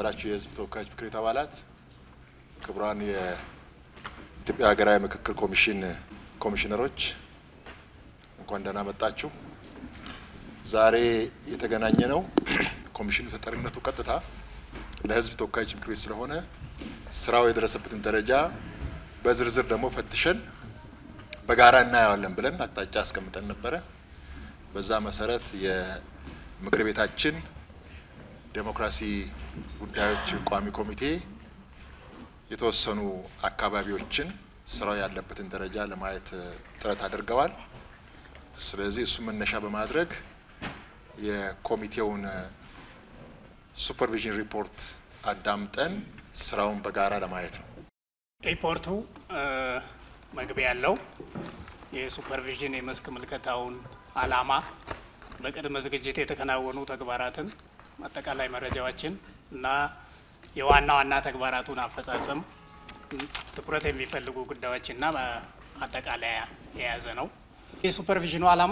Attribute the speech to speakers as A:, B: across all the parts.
A: የተከበራችሁ የሕዝብ ተወካዮች ምክር ቤት አባላት፣ ክቡራን የኢትዮጵያ ሀገራዊ ምክክር ኮሚሽን ኮሚሽነሮች እንኳን ደህና መጣችሁ። ዛሬ የተገናኘ ነው ኮሚሽኑ ተጠሪነቱ ቀጥታ ለሕዝብ ተወካዮች ምክር ቤት ስለሆነ ስራው የደረሰበትን ደረጃ በዝርዝር ደግሞ ፈትሸን በጋራ እናየዋለን ብለን አቅጣጫ አስቀምጠን ነበረ። በዛ መሰረት የምክር ቤታችን ዴሞክራሲ ጉዳዮች ቋሚ ኮሚቴ የተወሰኑ አካባቢዎችን ስራው ያለበትን ደረጃ ለማየት ጥረት አድርገዋል። ስለዚህ እሱ መነሻ በማድረግ የኮሚቴውን ሱፐርቪዥን ሪፖርት አዳምጠን ስራውን በጋራ ለማየት ነው።
B: ሪፖርቱ መግቢያ ያለው የሱፐርቪዥን የመስክ ምልከታውን ዓላማ፣ በቅድመ ዝግጅት የተከናወኑ ተግባራትን፣ አጠቃላይ መረጃዎችን እና የዋና ዋና ተግባራቱን አፈጻጸም ትኩረት የሚፈልጉ ጉዳዮችና አጠቃለያ የያዘ ነው። የሱፐርቪዥኑ ዓላማ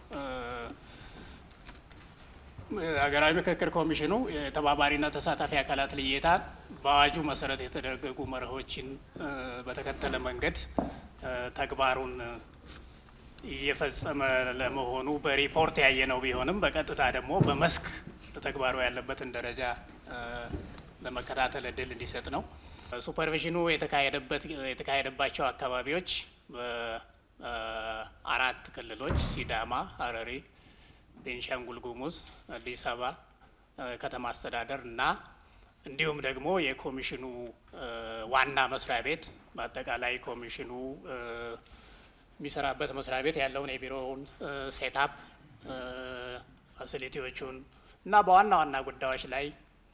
B: ሀገራዊ ምክክር ኮሚሽኑ የተባባሪና ተሳታፊ አካላት ልየታ በአዋጁ መሰረት የተደረጉ መርሆችን በተከተለ መንገድ ተግባሩን እየፈጸመ ለመሆኑ በሪፖርት ያየነው ቢሆንም በቀጥታ ደግሞ በመስክ ተግባሩ ያለበትን ደረጃ ለመከታተል እድል እንዲሰጥ ነው። ሱፐርቪዥኑ የተካሄደበት የተካሄደባቸው አካባቢዎች በአራት ክልሎች ሲዳማ፣ ሀረሪ ቤንሻንጉል ጉሙዝ፣ አዲስ አበባ ከተማ አስተዳደር እና እንዲሁም ደግሞ የኮሚሽኑ ዋና መስሪያ ቤት በአጠቃላይ ኮሚሽኑ የሚሰራበት መስሪያ ቤት ያለውን የቢሮውን ሴታፕ ፋሲሊቲዎቹን እና በዋና ዋና ጉዳዮች ላይ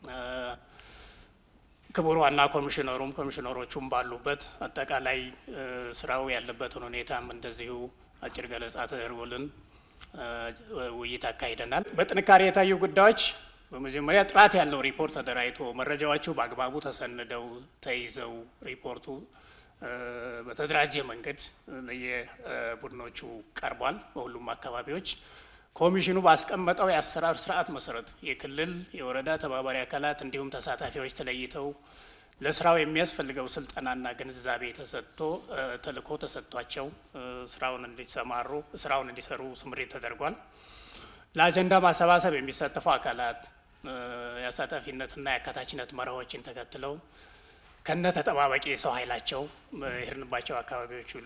B: ክቡር ዋና ኮሚሽነሩም ኮሚሽነሮቹም ባሉበት አጠቃላይ ስራው ያለበትን ሁኔታም እንደዚሁ አጭር ገለጻ ተደርጎልን ውይይት አካሂደናል። በጥንካሬ የታዩ ጉዳዮች በመጀመሪያ ጥራት ያለው ሪፖርት ተደራጅቶ መረጃዎቹ በአግባቡ ተሰንደው ተይዘው ሪፖርቱ በተደራጀ መንገድ ለየቡድኖቹ ቀርቧል። በሁሉም አካባቢዎች ኮሚሽኑ ባስቀመጠው የአሰራር ስርዓት መሰረት የክልል የወረዳ ተባባሪ አካላት እንዲሁም ተሳታፊዎች ተለይተው ለስራው የሚያስፈልገው ስልጠናና ግንዛቤ ተሰጥቶ ተልእኮ ተሰጥቷቸው ስራውን እንዲሰማሩ ስራውን እንዲሰሩ ስምሪት ተደርጓል። ለአጀንዳ ማሰባሰብ የሚሳተፉ አካላት የአሳታፊነትና የአካታችነት መርሆችን ተከትለው ከነ ተጠባባቂ የሰው ኃይላቸው የሄድንባቸው አካባቢዎች ሁሉ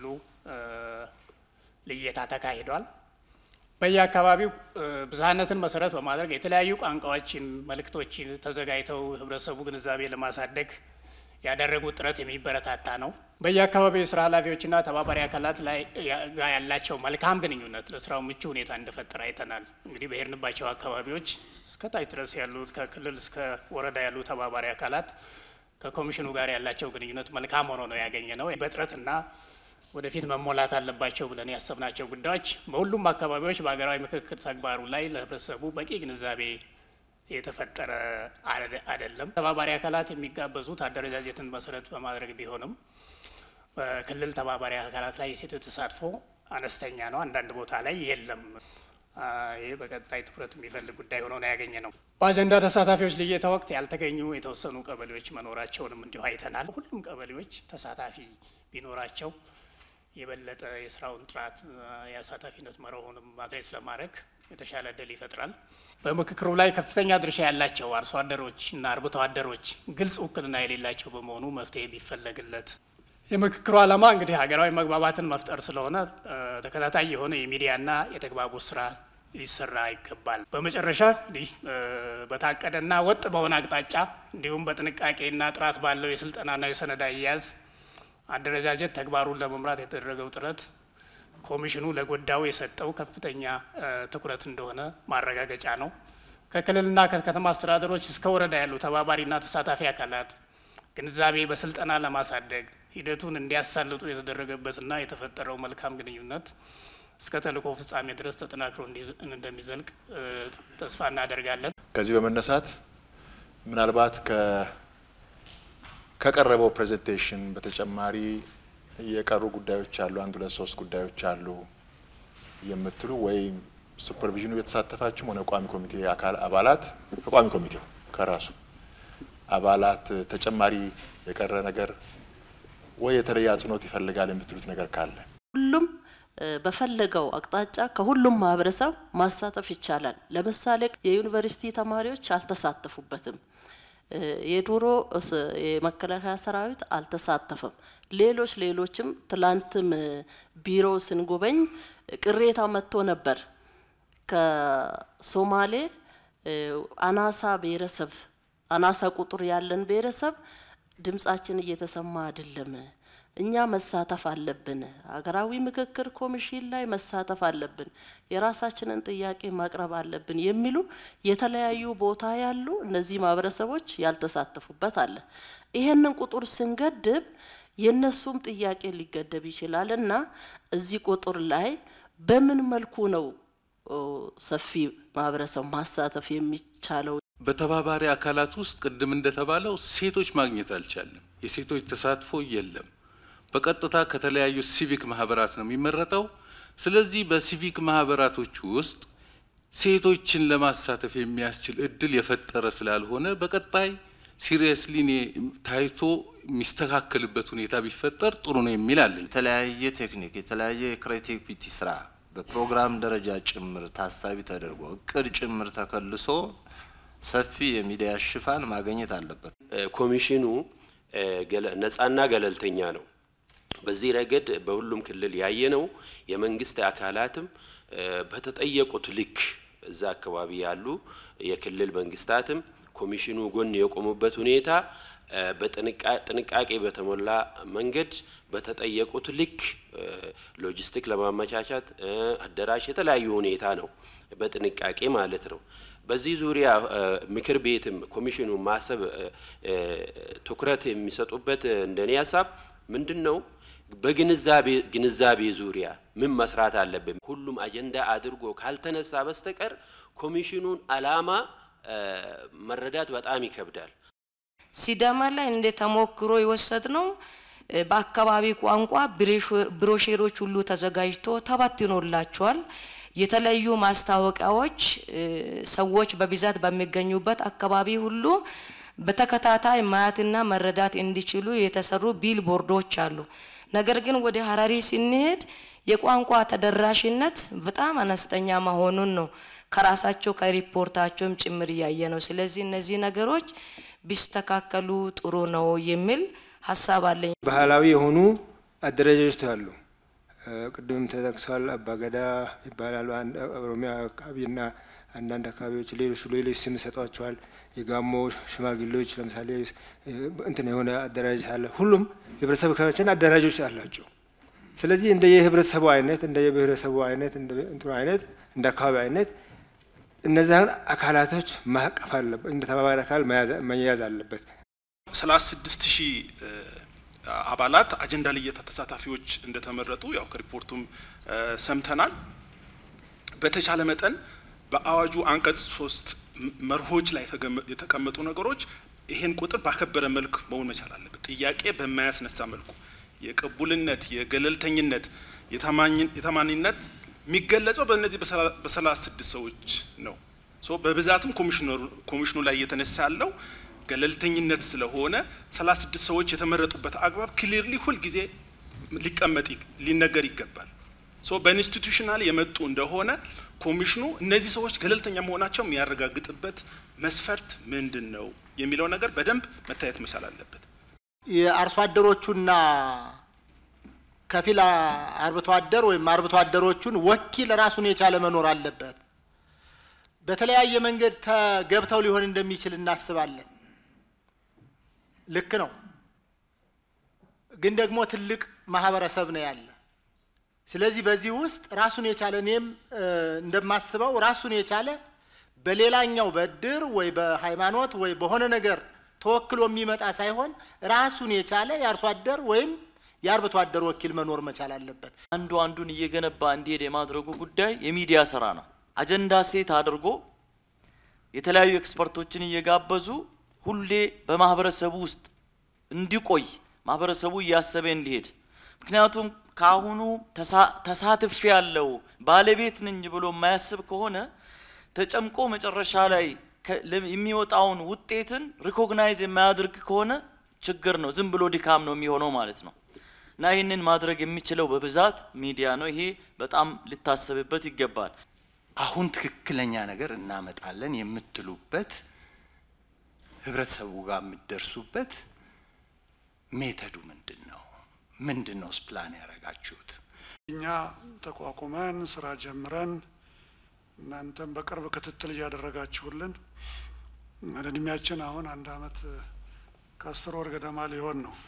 B: ልየታ ተካሂዷል። በየአካባቢው ብዝሃነትን መሰረት በማድረግ የተለያዩ ቋንቋዎችን፣ መልእክቶችን ተዘጋጅተው ህብረተሰቡ ግንዛቤ ለማሳደግ ያደረጉት ጥረት የሚበረታታ ነው። በየአካባቢው የስራ ኃላፊዎችና ተባባሪ አካላት ላይ ጋር ያላቸው መልካም ግንኙነት ለስራው ምቹ ሁኔታ እንደፈጠረ አይተናል። እንግዲህ በሄድንባቸው አካባቢዎች እስከታች ድረስ ያሉት ከክልል እስከ ወረዳ ያሉ ተባባሪ አካላት ከኮሚሽኑ ጋር ያላቸው ግንኙነት መልካም ሆኖ ነው ያገኘ ነው። በጥረትና ወደፊት መሞላት አለባቸው ብለን ያሰብናቸው ጉዳዮች በሁሉም አካባቢዎች በሀገራዊ ምክክር ተግባሩ ላይ ለህብረተሰቡ በቂ ግንዛቤ የተፈጠረ አይደለም። ተባባሪ አካላት የሚጋበዙት አደረጃጀትን መሰረት በማድረግ ቢሆንም በክልል ተባባሪ አካላት ላይ የሴቶች ተሳትፎ አነስተኛ ነው። አንዳንድ ቦታ ላይ የለም። ይህ በቀጣይ ትኩረት የሚፈልግ ጉዳይ ሆኖ ነው ያገኘ ነው። በአጀንዳ ተሳታፊዎች ልየታ ወቅት ያልተገኙ የተወሰኑ ቀበሌዎች መኖራቸውንም እንዲሁ አይተናል። ሁሉም ቀበሌዎች ተሳታፊ ቢኖራቸው የበለጠ የስራውን ጥራት የአሳታፊነት መርሆንም ማድረስ ለማድረግ የተሻለ እድል ይፈጥራል። በምክክሩ ላይ ከፍተኛ ድርሻ ያላቸው አርሶ አደሮች እና አርብቶ አደሮች ግልጽ ውክልና የሌላቸው በመሆኑ መፍትሄ ቢፈለግለት። የምክክሩ ዓላማ እንግዲህ ሀገራዊ መግባባትን መፍጠር ስለሆነ ተከታታይ የሆነ የሚዲያና የተግባቦት ስራ ሊሰራ ይገባል። በመጨረሻ እንዲህ በታቀደና ወጥ በሆነ አቅጣጫ እንዲሁም በጥንቃቄና ጥራት ባለው የስልጠናና የሰነድ አያያዝ አደረጃጀት ተግባሩን ለመምራት የተደረገው ጥረት ኮሚሽኑ ለጎዳው የሰጠው ከፍተኛ ትኩረት እንደሆነ ማረጋገጫ ነው። ከክልልና ከከተማ አስተዳደሮች እስከ ወረዳ ያሉ ተባባሪና ተሳታፊ አካላት ግንዛቤ በስልጠና ለማሳደግ ሂደቱን እንዲያሳልጡ የተደረገበትና የተፈጠረው መልካም ግንኙነት እስከ ተልእኮ ፍጻሜ ድረስ ተጠናክሮ እንደሚዘልቅ ተስፋ እናደርጋለን።
A: ከዚህ በመነሳት ምናልባት ከቀረበው ፕሬዘንቴሽን በተጨማሪ የቀሩ ጉዳዮች አሉ፣ አንድ ሁለት ሶስት ጉዳዮች አሉ የምትሉ ወይም ሱፐርቪዥኑ የተሳተፋችሁም ሆነ ቋሚ ኮሚቴ አካል አባላት ከቋሚ ኮሚቴው ከራሱ አባላት ተጨማሪ የቀረ ነገር ወይ የተለየ አጽንኦት ይፈልጋል የምትሉት ነገር ካለ
C: ሁሉም በፈለገው አቅጣጫ ከሁሉም ማህበረሰብ ማሳተፍ ይቻላል። ለምሳሌ የዩኒቨርሲቲ ተማሪዎች አልተሳተፉበትም። የድሮ የመከላከያ ሰራዊት አልተሳተፈም። ሌሎች ሌሎችም ትላንትም ቢሮ ስንጎበኝ ቅሬታ መጥቶ ነበር። ከሶማሌ አናሳ ብሔረሰብ አናሳ ቁጥር ያለን ብሔረሰብ ድምጻችን እየተሰማ አይደለም። እኛ መሳተፍ አለብን። ሀገራዊ ምክክር ኮሚሽን ላይ መሳተፍ አለብን። የራሳችንን ጥያቄ ማቅረብ አለብን የሚሉ የተለያዩ ቦታ ያሉ እነዚህ ማህበረሰቦች ያልተሳተፉበት አለ። ይሄንን ቁጥር ስንገድብ የነሱም ጥያቄ ሊገደብ ይችላል እና እዚህ ቁጥር ላይ በምን መልኩ ነው ሰፊ ማህበረሰብ ማሳተፍ የሚቻለው?
D: በተባባሪ አካላት ውስጥ ቅድም እንደተባለው ሴቶች ማግኘት አልቻለም። የሴቶች ተሳትፎ የለም። በቀጥታ ከተለያዩ ሲቪክ ማህበራት ነው የሚመረጠው። ስለዚህ በሲቪክ ማህበራቶች ውስጥ ሴቶችን ለማሳተፍ የሚያስችል እድል የፈጠረ ስላልሆነ በቀጣይ ሲሪየስሊ ታይቶ የሚስተካከልበት ሁኔታ ቢፈጠር ጥሩ ነው የሚል አለኝ።
E: የተለያየ ቴክኒክ የተለያየ የክሬቲቪቲ ስራ በፕሮግራም ደረጃ ጭምር ታሳቢ ተደርጎ እቅድ ጭምር ተከልሶ ሰፊ የሚዲያ ሽፋን ማግኘት አለበት።
F: ኮሚሽኑ ነጻና ገለልተኛ ነው። በዚህ ረገድ በሁሉም ክልል ያየነው የመንግስት አካላትም በተጠየቁት ልክ እዛ አካባቢ ያሉ የክልል መንግስታትም ኮሚሽኑ ጎን የቆሙበት ሁኔታ በጥንቃቄ በተሞላ መንገድ በተጠየቁት ልክ ሎጂስቲክ ለማመቻቻት አዳራሽ የተለያዩ ሁኔታ ነው፣ በጥንቃቄ ማለት ነው። በዚህ ዙሪያ ምክር ቤትም ኮሚሽኑ ማሰብ ትኩረት የሚሰጡበት እንደኔ ሀሳብ ምንድን ነው? በግንዛቤ ግንዛቤ ዙሪያ ምን መስራት አለብን? ሁሉም አጀንዳ አድርጎ ካልተነሳ በስተቀር ኮሚሽኑን አላማ መረዳት በጣም ይከብዳል።
G: ሲዳማ ላይ እንደ ተሞክሮ የወሰድ ነው። በአካባቢ ቋንቋ ብሮሼሮች ሁሉ ተዘጋጅቶ ተበትኖላቸዋል። የተለያዩ ማስታወቂያዎች ሰዎች በብዛት በሚገኙበት አካባቢ ሁሉ በተከታታይ ማየትና መረዳት እንዲችሉ የተሰሩ ቢል ቦርዶች አሉ። ነገር ግን ወደ ሀረሪ ስንሄድ የቋንቋ ተደራሽነት በጣም አነስተኛ መሆኑን ነው ከራሳቸው ከሪፖርታቸውም ጭምር እያየ ነው። ስለዚህ እነዚህ ነገሮች ቢስተካከሉ ጥሩ ነው የሚል ሀሳብ አለኝ።
H: ባህላዊ የሆኑ አደረጃጀቶች አሉ። ቅድም ተጠቅሷል። አባገዳ ይባላሉ። ኦሮሚያ አካባቢና አንዳንድ አካባቢዎች ሌሎች ሌሎች ስም ሰጧቸዋል። የጋሞ ሽማግሌዎች ለምሳሌ እንትን የሆነ አደራጀት አለ። ሁሉም የህብረተሰብ ክፍሎችን አደራጆች አላቸው። ስለዚህ እንደ የህብረተሰቡ አይነት እንደ የብሔረሰቡ አይነት እንደ እንትኑ አይነት እንደ አካባቢ አይነት እነዚያን አካላቶች ማቀፍ አለበት። እንደ ተባባሪ አካል መያዝ አለበት።
I: ሰላሳ ስድስት ሺህ አባላት አጀንዳ ልየታ ተሳታፊዎች እንደተመረጡ ያው ከሪፖርቱም ሰምተናል። በተቻለ መጠን በአዋጁ አንቀጽ ሶስት መርሆች ላይ የተቀመጡ ነገሮች ይሄን ቁጥር ባከበረ መልክ መሆን መቻል አለበት። ጥያቄ በማያስነሳ መልኩ የቅቡልነት፣ የገለልተኝነት፣ የታማኒነት የሚገለጸው በእነዚህ በሰላሳ ስድስት ሰዎች ነው። ሶ በብዛትም ኮሚሽኑ ላይ እየተነሳ ያለው ገለልተኝነት ስለሆነ ሰላሳ ስድስት ሰዎች የተመረጡበት አግባብ ክሊርሊ ሁልጊዜ ሊቀመጥ ሊነገር ይገባል። ሶ በኢንስቲቱሽናል የመጡ እንደሆነ ኮሚሽኑ እነዚህ ሰዎች ገለልተኛ መሆናቸው የሚያረጋግጥበት መስፈርት ምንድን ነው የሚለው ነገር በደንብ መታየት መቻል አለበት።
J: የአርሶ አደሮቹና ከፊል አርብቶ አደር ወይም አርብቶ አደሮቹን ወኪል ራሱን የቻለ መኖር አለበት። በተለያየ መንገድ ተገብተው ሊሆን እንደሚችል እናስባለን። ልክ ነው። ግን ደግሞ ትልቅ ማህበረሰብ ነው ያለ። ስለዚህ በዚህ ውስጥ ራሱን የቻለ እኔም እንደማስበው ራሱን የቻለ በሌላኛው በእድር ወይ በሃይማኖት ወይ በሆነ ነገር ተወክሎ የሚመጣ ሳይሆን ራሱን የቻለ የአርሶ አደር ወይም የአርብቶ አደር ወኪል መኖር መቻል አለበት።
K: አንዱ አንዱን እየገነባ እንዲሄድ የማድረጉ ጉዳይ የሚዲያ ስራ ነው። አጀንዳ ሴት አድርጎ የተለያዩ ኤክስፐርቶችን እየጋበዙ ሁሌ በማህበረሰቡ ውስጥ እንዲቆይ ማህበረሰቡ እያሰበ እንዲሄድ ምክንያቱም ከአሁኑ ተሳትፌ ያለው ባለቤት ነኝ ብሎ የማያስብ ከሆነ ተጨምቆ መጨረሻ ላይ የሚወጣውን ውጤትን ሪኮግናይዝ የማያደርግ ከሆነ ችግር ነው፣ ዝም ብሎ ድካም ነው የሚሆነው ማለት ነው። እና ይህንን ማድረግ የሚችለው በብዛት ሚዲያ ነው። ይሄ በጣም ሊታሰብበት ይገባል።
L: አሁን ትክክለኛ ነገር እናመጣለን የምትሉበት ህብረተሰቡ ጋር የምትደርሱበት ሜተዱ ምንድን ነው? ምንድን ነው ፕላን ያደረጋችሁት?
M: እኛ ተቋቁመን ስራ ጀምረን እናንተም በቅርብ ክትትል እያደረጋችሁልን እድሜያችን አሁን አንድ አመት ከአስር ወር ገደማ ሊሆን ነው።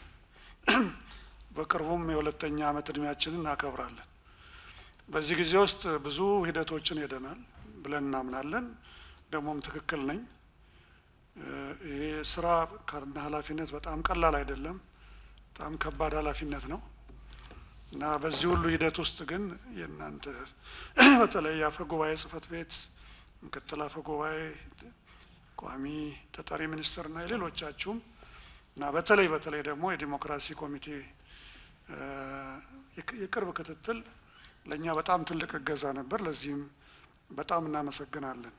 M: በቅርቡም የሁለተኛ አመት እድሜያችንን እናከብራለን። በዚህ ጊዜ ውስጥ ብዙ ሂደቶችን ሄደናል ብለን እናምናለን። ደግሞም ትክክል ነኝ። ይሄ ስራ ካና ኃላፊነት በጣም ቀላል አይደለም። በጣም ከባድ ኃላፊነት ነው እና በዚህ ሁሉ ሂደት ውስጥ ግን የእናንተ በተለይ የአፈ ጉባኤ ጽህፈት ቤት ምክትል አፈ ጉባኤ፣ ቋሚ ተጠሪ ሚኒስትርና የሌሎቻችሁም እና በተለይ በተለይ ደግሞ የዲሞክራሲ ኮሚቴ የቅርብ ክትትል ለእኛ በጣም ትልቅ እገዛ ነበር። ለዚህም በጣም እናመሰግናለን።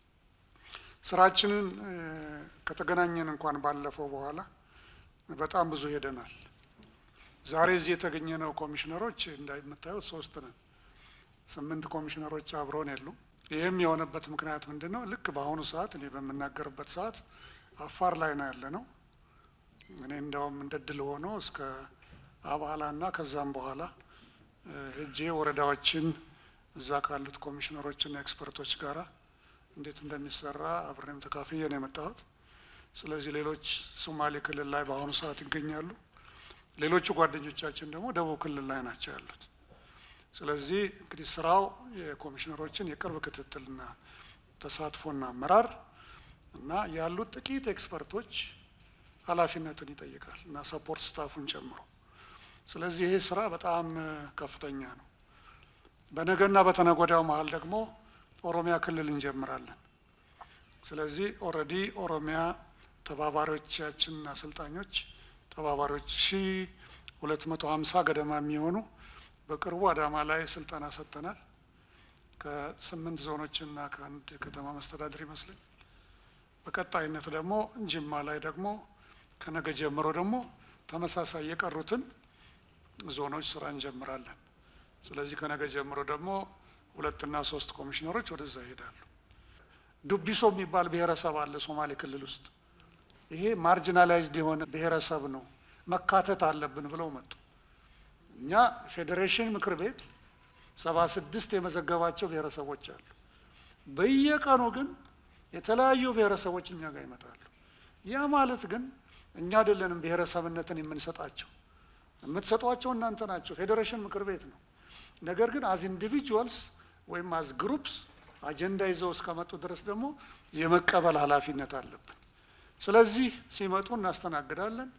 M: ስራችንን ከተገናኘን እንኳን ባለፈው በኋላ በጣም ብዙ ሄደናል። ዛሬ እዚህ የተገኘነው ኮሚሽነሮች እንደምታዩት ሶስት ነን። ስምንት ኮሚሽነሮች አብረውን የሉም። ይህም የሆነበት ምክንያት ምንድን ነው? ልክ በአሁኑ ሰዓት እኔ በምናገርበት ሰዓት አፋር ላይ ነው ያለ ነው። እኔ እንደውም እንደ ድል ሆኖ እስከ አባላና ከዛም በኋላ ሄጄ ወረዳዎችን እዛ ካሉት ኮሚሽነሮችና ኤክስፐርቶች ጋራ እንዴት እንደሚሰራ አብሬም ተካፍዬ ነው የመጣሁት። ስለዚህ ሌሎች ሶማሌ ክልል ላይ በአሁኑ ሰዓት ይገኛሉ። ሌሎቹ ጓደኞቻችን ደግሞ ደቡብ ክልል ላይ ናቸው ያሉት። ስለዚህ እንግዲህ ስራው የኮሚሽነሮችን የቅርብ ክትትልና ተሳትፎና አመራር እና ያሉት ጥቂት ኤክስፐርቶች ኃላፊነትን ይጠይቃል እና ሰፖርት ስታፉን ጨምሮ። ስለዚህ ይሄ ስራ በጣም ከፍተኛ ነው። በነገና በተነጎዳው መሀል ደግሞ ኦሮሚያ ክልል እንጀምራለን። ስለዚህ ኦልሬዲ ኦሮሚያ ተባባሪዎቻችን አሰልጣኞች ተባባሪዎች ሺ ሁለት መቶ ሀምሳ ገደማ የሚሆኑ በቅርቡ አዳማ ላይ ስልጠና ሰጥተናል። ከስምንት ዞኖችና ከአንድ ከተማ መስተዳድር ይመስለኝ። በቀጣይነት ደግሞ ጅማ ላይ ደግሞ ከነገ ጀምሮ ደግሞ ተመሳሳይ የቀሩትን ዞኖች ስራ እንጀምራለን። ስለዚህ ከነገ ጀምሮ ደግሞ ሁለትና ሶስት ኮሚሽነሮች ወደዛ ይሄዳሉ። ዱቢሶ የሚባል ብሔረሰብ አለ ሶማሌ ክልል ውስጥ። ይሄ ማርጂናላይዝድ የሆነ ብሔረሰብ ነው፣ መካተት አለብን ብለው መጡ። እኛ ፌዴሬሽን ምክር ቤት ሰባ ስድስት የመዘገባቸው ብሔረሰቦች አሉ። በየቀኑ ግን የተለያዩ ብሔረሰቦች እኛ ጋር ይመጣሉ። ያ ማለት ግን እኛ አይደለንም ብሔረሰብነትን የምንሰጣቸው፣ የምትሰጧቸው እናንተ ናቸው። ፌዴሬሽን ምክር ቤት ነው። ነገር ግን አዝ ኢንዲቪጁዋልስ ወይም አዝ ግሩፕስ አጀንዳ ይዘው እስከመጡ ድረስ ደግሞ የመቀበል ኃላፊነት አለብን። ስለዚህ ሲመጡ እናስተናግዳለን፣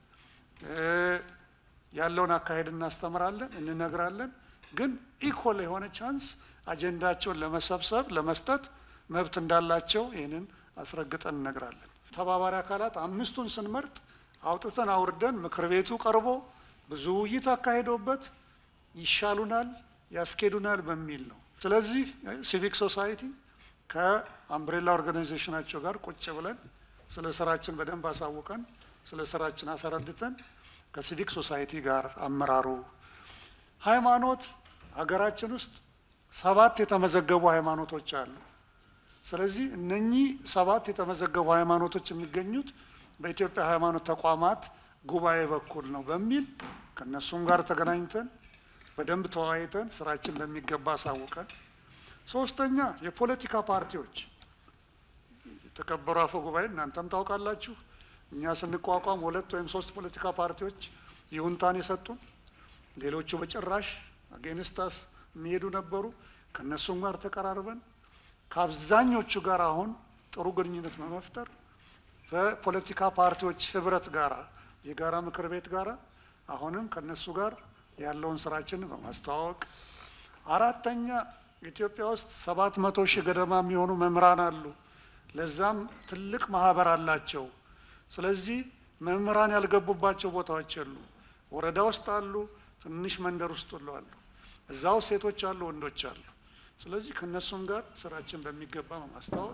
M: ያለውን አካሄድ እናስተምራለን፣ እንነግራለን። ግን ኢኮል የሆነ ቻንስ አጀንዳቸውን ለመሰብሰብ ለመስጠት መብት እንዳላቸው ይህንን አስረግጠን እነግራለን። ተባባሪ አካላት አምስቱን ስንመርጥ አውጥተን አውርደን ምክር ቤቱ ቀርቦ ብዙ ውይይት አካሂዶበት ይሻሉናል፣ ያስኬዱናል በሚል ነው። ስለዚህ ሲቪክ ሶሳይቲ ከአምብሬላ ኦርጋናይዜሽናቸው ጋር ቁጭ ብለን ስለ ስራችን በደንብ አሳውቀን ስለ ስራችን አስረድተን ከሲቪክ ሶሳይቲ ጋር አመራሩ ሃይማኖት ሀገራችን ውስጥ ሰባት የተመዘገቡ ሃይማኖቶች አሉ። ስለዚህ እነኚህ ሰባት የተመዘገቡ ሃይማኖቶች የሚገኙት በኢትዮጵያ ሃይማኖት ተቋማት ጉባኤ በኩል ነው በሚል ከእነሱም ጋር ተገናኝተን በደንብ ተወያይተን ስራችን በሚገባ አሳውቀን፣ ሶስተኛ የፖለቲካ ፓርቲዎች የተከበሩ አፈ ጉባኤ እናንተም ታውቃላችሁ። እኛ ስንቋቋም ሁለት ወይም ሶስት ፖለቲካ ፓርቲዎች ይሁንታን የሰጡን፣ ሌሎቹ በጭራሽ አጌንስታስ የሚሄዱ ነበሩ። ከእነሱም ጋር ተቀራርበን ከአብዛኞቹ ጋር አሁን ጥሩ ግንኙነት በመፍጠር በፖለቲካ ፓርቲዎች ህብረት ጋራ የጋራ ምክር ቤት ጋራ አሁንም ከነሱ ጋር ያለውን ስራችን በማስተዋወቅ አራተኛ ኢትዮጵያ ውስጥ ሰባት መቶ ሺህ ገደማ የሚሆኑ መምህራን አሉ። ለዛም ትልቅ ማህበር አላቸው። ስለዚህ መምህራን ያልገቡባቸው ቦታዎች የሉ። ወረዳ ውስጥ አሉ፣ ትንሽ መንደር ውስጥ ሁሉ አሉ። እዛው ሴቶች አሉ፣ ወንዶች አሉ። ስለዚህ ከእነሱም ጋር ስራችን በሚገባ በማስተዋወቅ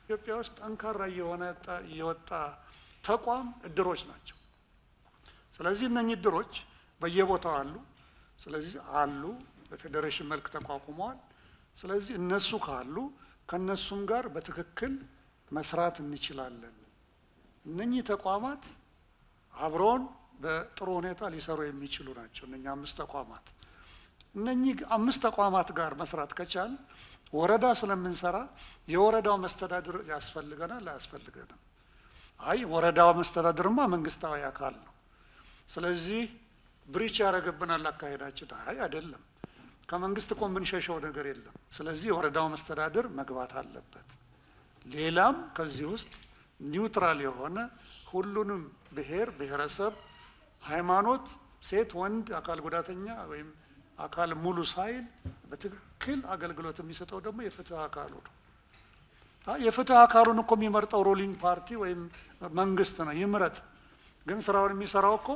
M: ኢትዮጵያ ውስጥ ጠንካራ እየሆነ የወጣ ተቋም እድሮች ናቸው። ስለዚህ እነኚህ እድሮች በየቦታው አሉ። ስለዚህ አሉ በፌዴሬሽን መልክ ተቋቁመዋል። ስለዚህ እነሱ ካሉ ከነሱም ጋር በትክክል መስራት እንችላለን። እነኚህ ተቋማት አብረውን በጥሩ ሁኔታ ሊሰሩ የሚችሉ ናቸው። እነኚህ አምስት ተቋማት እነኚህ አምስት ተቋማት ጋር መስራት ከቻል ወረዳ ስለምንሰራ የወረዳው መስተዳድር ያስፈልገናል አያስፈልገንም? አይ ወረዳው መስተዳድርማ መንግስታዊ አካል ነው። ስለዚህ ብሪች ያደረገብናል አካሄዳችን። አይ አይደለም፣ ከመንግስት እኮ የምንሸሸው ነገር የለም። ስለዚህ የወረዳው መስተዳድር መግባት አለበት። ሌላም ከዚህ ውስጥ ኒውትራል የሆነ ሁሉንም ብሔር ብሔረሰብ፣ ሃይማኖት፣ ሴት፣ ወንድ፣ አካል ጉዳተኛ ወይም አካል ሙሉ ሳይል በትክክል አገልግሎት የሚሰጠው ደግሞ የፍትህ አካሉ ነው። የፍትህ አካሉን እኮ የሚመርጠው ሩሊንግ ፓርቲ ወይም መንግስት ነው። ይምረጥ፣ ግን ስራውን የሚሰራው እኮ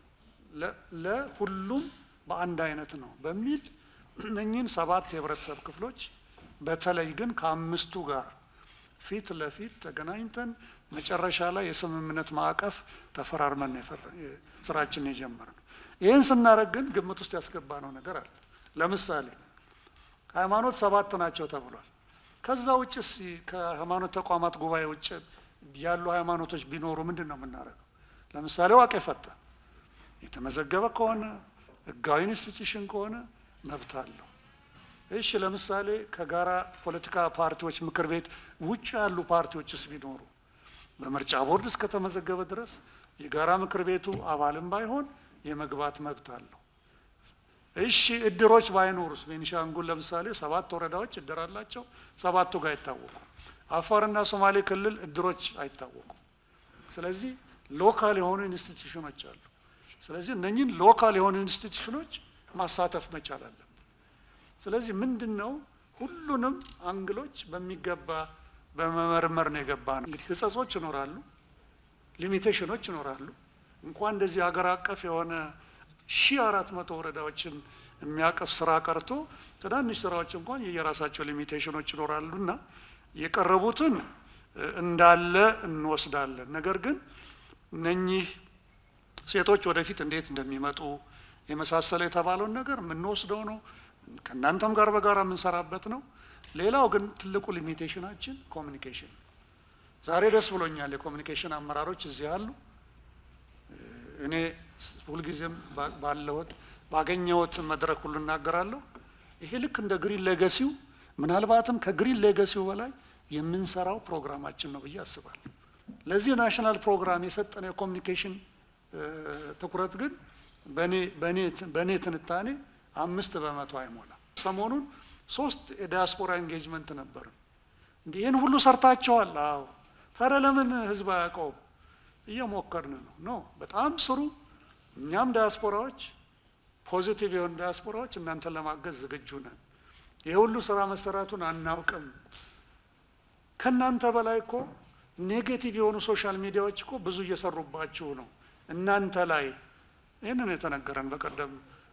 M: ለሁሉም በአንድ አይነት ነው በሚል እነኚህን ሰባት የህብረተሰብ ክፍሎች በተለይ ግን ከአምስቱ ጋር ፊት ለፊት ተገናኝተን መጨረሻ ላይ የስምምነት ማዕቀፍ ተፈራርመን ስራችን የጀመርነው። ይህን ስናደርግ ግን ግምት ውስጥ ያስገባነው ነገር አለ። ለምሳሌ ሃይማኖት ሰባት ናቸው ተብሏል። ከዛ ውጭ ከሃይማኖት ተቋማት ጉባኤ ውጭ ያሉ ሃይማኖቶች ቢኖሩ ምንድን ነው የምናደርገው? ለምሳሌ ዋቄ ፈታ የተመዘገበ ከሆነ ህጋዊ ኢንስቲትዩሽን ከሆነ መብት አለው። እሺ፣ ለምሳሌ ከጋራ ፖለቲካ ፓርቲዎች ምክር ቤት ውጭ ያሉ ፓርቲዎችስ ቢኖሩ በምርጫ ቦርድ እስከተመዘገበ ድረስ የጋራ ምክር ቤቱ አባልም ባይሆን የመግባት መብት አለው። እሺ እድሮች ባይኖሩስ? ቤኒሻንጉል ለምሳሌ ሰባት ወረዳዎች እድር አላቸው። ሰባቱ ጋር አይታወቁም። አፋርና ሶማሌ ክልል እድሮች አይታወቁም። ስለዚህ ሎካል የሆኑ ኢንስቲትዩሽኖች አሉ። ስለዚህ እነኝህን ሎካል የሆኑ ኢንስቲትዩሽኖች ማሳተፍ መቻል አለብን። ስለዚህ ምንድን ነው ሁሉንም አንግሎች በሚገባ በመመርመር ነው የገባ ነው። እንግዲህ ህጸጾች ይኖራሉ፣ ሊሚቴሽኖች ይኖራሉ። እንኳን እንደዚህ ሀገር አቀፍ የሆነ ሺ አራት መቶ ወረዳዎችን የሚያቀፍ ስራ ቀርቶ ትናንሽ ስራዎች እንኳን የየራሳቸው ሊሚቴሽኖች ይኖራሉ እና የቀረቡትን እንዳለ እንወስዳለን። ነገር ግን እነኚህ ሴቶች ወደፊት እንዴት እንደሚመጡ የመሳሰለ የተባለውን ነገር የምንወስደው ነው። ከእናንተም ጋር በጋራ የምንሰራበት ነው። ሌላው ግን ትልቁ ሊሚቴሽናችን ኮሚኒኬሽን። ዛሬ ደስ ብሎኛል። የኮሚኒኬሽን አመራሮች እዚህ አሉ። እኔ ሁልጊዜም ባለሁት ባገኘሁት መድረክ ሁሉ እናገራለሁ። ይሄ ልክ እንደ ግሪን ሌጋሲው ምናልባትም ከግሪን ሌጋሲው በላይ የምንሰራው ፕሮግራማችን ነው ብዬ አስባለሁ። ለዚህ ናሽናል ፕሮግራም የሰጠነው የኮሚኒኬሽን ትኩረት ግን በእኔ ትንታኔ አምስት በመቶ አይሞላም። ሰሞኑን ሶስት የዲያስፖራ ኤንጌጅመንት ነበርን። እንዲህ ይህን ሁሉ ሰርታችኋል? አዎ። ታዲያ ለምን ህዝብ አያውቀውም? እየሞከርን ነው። ኖ በጣም ስሩ። እኛም ዲያስፖራዎች ፖዚቲቭ የሆኑ ዲያስፖራዎች እናንተን ለማገዝ ዝግጁ ነን። ይህ ሁሉ ስራ መሰራቱን አናውቅም። ከእናንተ በላይ እኮ ኔጌቲቭ የሆኑ ሶሻል ሚዲያዎች እኮ ብዙ እየሰሩባችሁ ነው እናንተ ላይ። ይህንን የተነገረን በቀደም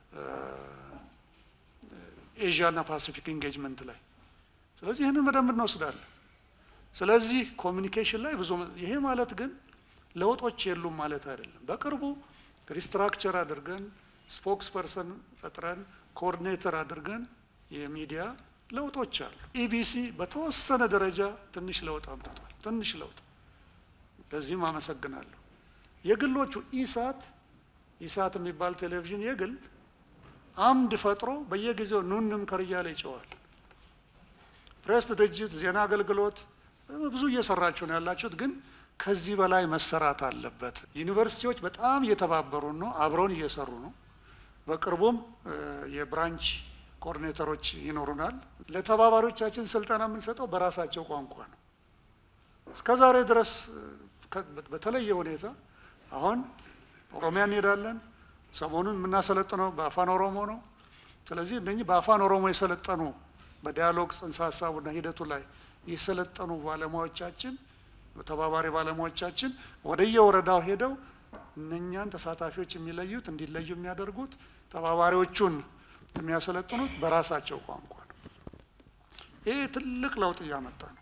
M: ኤዥያና ፓሲፊክ ኢንጌጅመንት ላይ። ስለዚህ ይህንን በደንብ እንወስዳለን። ስለዚህ ኮሚኒኬሽን ላይ ብዙ ይሄ ማለት ግን ለውጦች የሉም ማለት አይደለም። በቅርቡ ሪስትራክቸር አድርገን ስፖክስ ፐርሰን ፈጥረን ኮኦርዲኔተር አድርገን የሚዲያ ለውጦች አሉ። ኢቢሲ በተወሰነ ደረጃ ትንሽ ለውጥ አምጥቷል። ትንሽ ለውጥ፣ ለዚህም አመሰግናለሁ። የግሎቹ ኢሳት ኢሳት የሚባል ቴሌቪዥን የግል አምድ ፈጥሮ በየጊዜው ኑን እንምከር እያለ ይጨዋል። ፕሬስ ድርጅት፣ ዜና አገልግሎት ብዙ እየሰራችሁ ነው ያላችሁት፣ ግን ከዚህ በላይ መሰራት አለበት። ዩኒቨርሲቲዎች በጣም እየተባበሩ ነው፣ አብረውን እየሰሩ ነው። በቅርቡም የብራንች ኮኦርዲኔተሮች ይኖሩናል። ለተባባሪዎቻችን ስልጠና የምንሰጠው በራሳቸው ቋንቋ ነው። እስከ ዛሬ ድረስ በተለየ ሁኔታ አሁን ኦሮሚያ እንሄዳለን። ሰሞኑን የምናሰለጥነው በአፋን ኦሮሞ ነው። ስለዚህ እነኚህ በአፋን ኦሮሞ የሰለጠኑ በዲያሎግ ጽንሰ ሀሳቡና ሂደቱ ላይ የሰለጠኑ ባለሙያዎቻችን ተባባሪ ባለሙያዎቻችን ወደየወረዳው ሄደው እነኛን ተሳታፊዎች የሚለዩት እንዲለዩ የሚያደርጉት ተባባሪዎቹን የሚያሰለጥኑት በራሳቸው ቋንቋ ነው። ይህ ትልቅ ለውጥ እያመጣ ነው።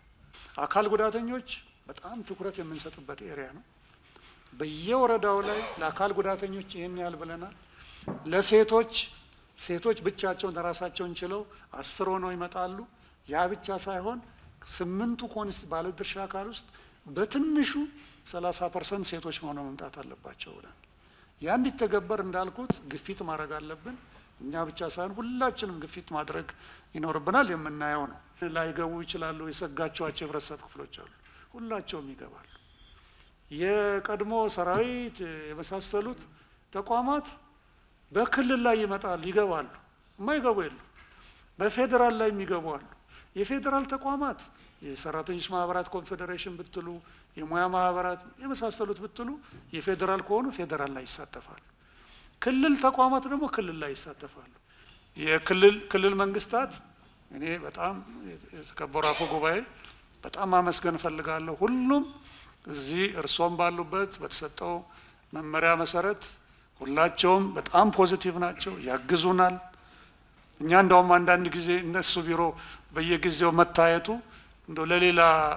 M: አካል ጉዳተኞች በጣም ትኩረት የምንሰጥበት ኤሪያ ነው። በየወረዳው ላይ ለአካል ጉዳተኞች ይህን ያህል ብለናል። ለሴቶች ሴቶች ብቻቸውን ራሳቸውን ችለው አስር ሆነው ይመጣሉ። ያ ብቻ ሳይሆን ስምንቱ ኮንስ ባለድርሻ አካል ውስጥ በትንሹ ሰላሳ ፐርሰንት ሴቶች ሆነው መምጣት አለባቸው ብለን ያ እንዲተገበር እንዳልኩት ግፊት ማድረግ አለብን። እኛ ብቻ ሳይሆን ሁላችንም ግፊት ማድረግ ይኖርብናል። የምናየው ነው። ላይገቡ ይችላሉ። የሰጋቸዋቸው የህብረተሰብ ክፍሎች አሉ። ሁላቸውም ይገባሉ። የቀድሞ ሰራዊት የመሳሰሉት ተቋማት በክልል ላይ ይመጣሉ፣ ይገባሉ። የማይገቡ የሉ። በፌዴራል ላይ የሚገቡ አሉ። የፌዴራል ተቋማት የሰራተኞች ማህበራት ኮንፌዴሬሽን ብትሉ፣ የሙያ ማህበራት የመሳሰሉት ብትሉ የፌዴራል ከሆኑ ፌዴራል ላይ ይሳተፋሉ። ክልል ተቋማት ደግሞ ክልል ላይ ይሳተፋሉ። የክልል ክልል መንግስታት እኔ በጣም የተከበሩ አፈ ጉባኤ በጣም ማመስገን እፈልጋለሁ። ሁሉም እዚህ እርሶም ባሉበት በተሰጠው መመሪያ መሰረት ሁላቸውም በጣም ፖዚቲቭ ናቸው፣ ያግዙናል። እኛ እንደውም አንዳንድ ጊዜ እነሱ ቢሮ በየጊዜው መታየቱ እንደው ለሌላ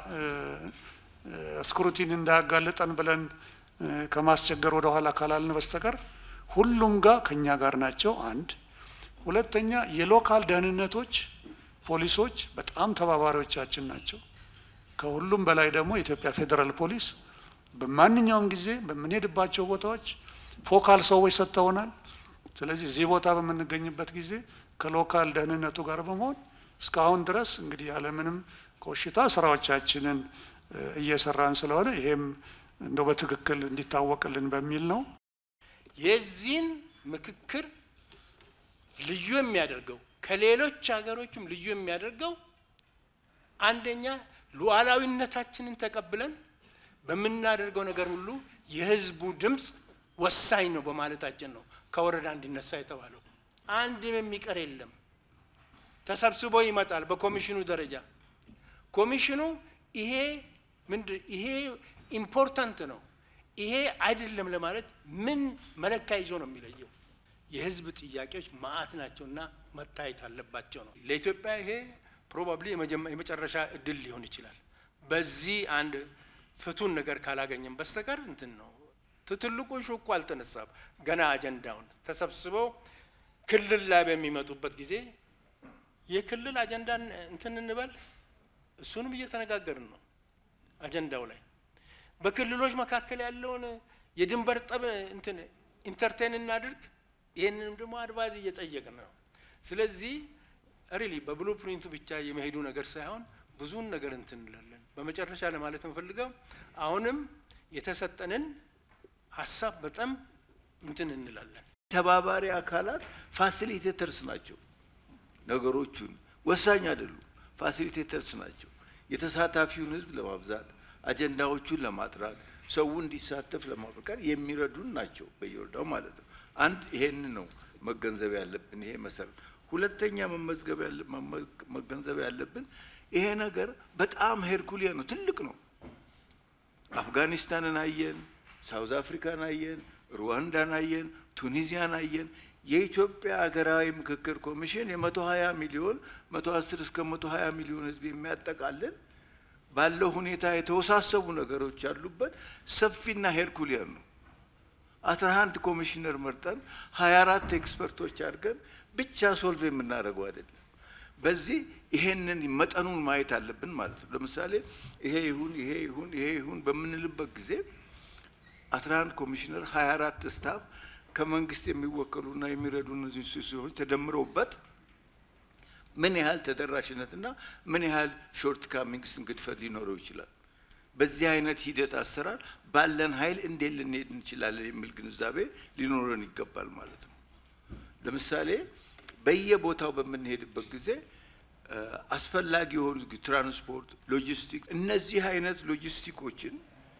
M: ስክሩቲን እንዳያጋልጠን ብለን ከማስቸገር ወደ ኋላ ካላልን በስተቀር ሁሉም ጋር ከኛ ጋር ናቸው። አንድ ሁለተኛ የሎካል ደህንነቶች ፖሊሶች በጣም ተባባሪዎቻችን ናቸው። ከሁሉም በላይ ደግሞ የኢትዮጵያ ፌዴራል ፖሊስ በማንኛውም ጊዜ በምንሄድባቸው ቦታዎች ፎካል ሰዎች ሰጥተውናል። ስለዚህ እዚህ ቦታ በምንገኝበት ጊዜ ከሎካል ደህንነቱ ጋር በመሆን እስካሁን ድረስ እንግዲህ ያለምንም ኮሽታ ስራዎቻችንን እየሰራን ስለሆነ ይሄም እንደው በትክክል እንዲታወቅልን በሚል ነው።
N: የዚህን ምክክር ልዩ የሚያደርገው ከሌሎች ሀገሮችም ልዩ የሚያደርገው አንደኛ ሉዓላዊነታችንን ተቀብለን በምናደርገው ነገር ሁሉ የህዝቡ ድምፅ ወሳኝ ነው በማለታችን ነው ከወረዳ እንዲነሳ የተባለው። አንድም የሚቀር የለም። ተሰብስቦ ይመጣል በኮሚሽኑ ደረጃ። ኮሚሽኑ ይሄ ምንድን ይሄ ኢምፖርታንት ነው ይሄ አይደለም ለማለት ምን መለኪያ ይዞ ነው የሚለየው? የህዝብ ጥያቄዎች ማአት ናቸውና መታየት አለባቸው ነው። ለኢትዮጵያ ይሄ ፕሮባብሊ የመጨረሻ እድል ሊሆን ይችላል። በዚህ አንድ ፍቱን ነገር ካላገኘም በስተቀር እንትን ነው። ትልቁ ሹኩ አልተነሳም። ገና አጀንዳውን ተሰብስበው ክልል ላይ በሚመጡበት ጊዜ የክልል አጀንዳን እንትን እንበል፣ እሱንም እየተነጋገርን ነው አጀንዳው ላይ በክልሎች መካከል ያለውን የድንበር ጠብ እንትን ኢንተርቴን እናድርግ። ይህንንም ደግሞ አድቫይዝ እየጠየቅን ነው። ስለዚህ ሪሊ በብሉ ፕሪንቱ ብቻ የመሄዱ ነገር ሳይሆን ብዙን ነገር እንትን እንላለን። በመጨረሻ ለማለት እንፈልገው አሁንም የተሰጠንን ሀሳብ በጣም እንትን እንላለን።
O: ተባባሪ አካላት ፋሲሊቴተርስ ናቸው። ነገሮቹን ወሳኝ አይደሉም፣ ፋሲሊቴተርስ ናቸው። የተሳታፊውን ህዝብ ለማብዛት አጀንዳዎቹን ለማጥራት ሰው እንዲሳተፍ ለማበቃት የሚረዱን ናቸው፣ በየወረዳው ማለት ነው። አንድ ይሄን ነው መገንዘብ ያለብን። ይሄ መሰረት። ሁለተኛ መመዝገብ መገንዘብ ያለብን ይሄ ነገር በጣም ሄርኩሊያ ነው፣ ትልቅ ነው። አፍጋኒስታንን አየን፣ ሳውዝ አፍሪካን አየን፣ ሩዋንዳን አየን፣ ቱኒዚያን አየን። የኢትዮጵያ ሀገራዊ ምክክር ኮሚሽን የመቶ ሀያ ሚሊዮን መቶ አስር እስከ መቶ ሀያ ሚሊዮን ህዝብ የሚያጠቃልል ባለው ሁኔታ የተወሳሰቡ ነገሮች ያሉበት ሰፊና ሄርኩሊያን ነው። አስራ አንድ ኮሚሽነር መርጠን ሀያ አራት ኤክስፐርቶች አድርገን ብቻ ሶልቭ የምናደርገው አይደለም። በዚህ ይሄንን መጠኑን ማየት አለብን ማለት ነው። ለምሳሌ ይሄ ይሁን ይሄ ይሁን ይሄ ይሁን በምንልበት ጊዜ አስራ አንድ ኮሚሽነር ሀያ አራት ስታፍ ከመንግስት የሚወከሉና የሚረዱ ኢንስቲትዩሽኖች ተደምረውበት ምን ያህል ተደራሽነትና ምን ያህል ሾርት ካሚንግስ ግድፈት ሊኖረው ይችላል። በዚህ አይነት ሂደት አሰራር ባለን ኃይል እንዴት ልንሄድ እንችላለን የሚል ግንዛቤ ሊኖረን ይገባል ማለት ነው። ለምሳሌ በየቦታው በምንሄድበት ጊዜ አስፈላጊ የሆኑ ትራንስፖርት፣ ሎጂስቲክ እነዚህ አይነት ሎጂስቲኮችን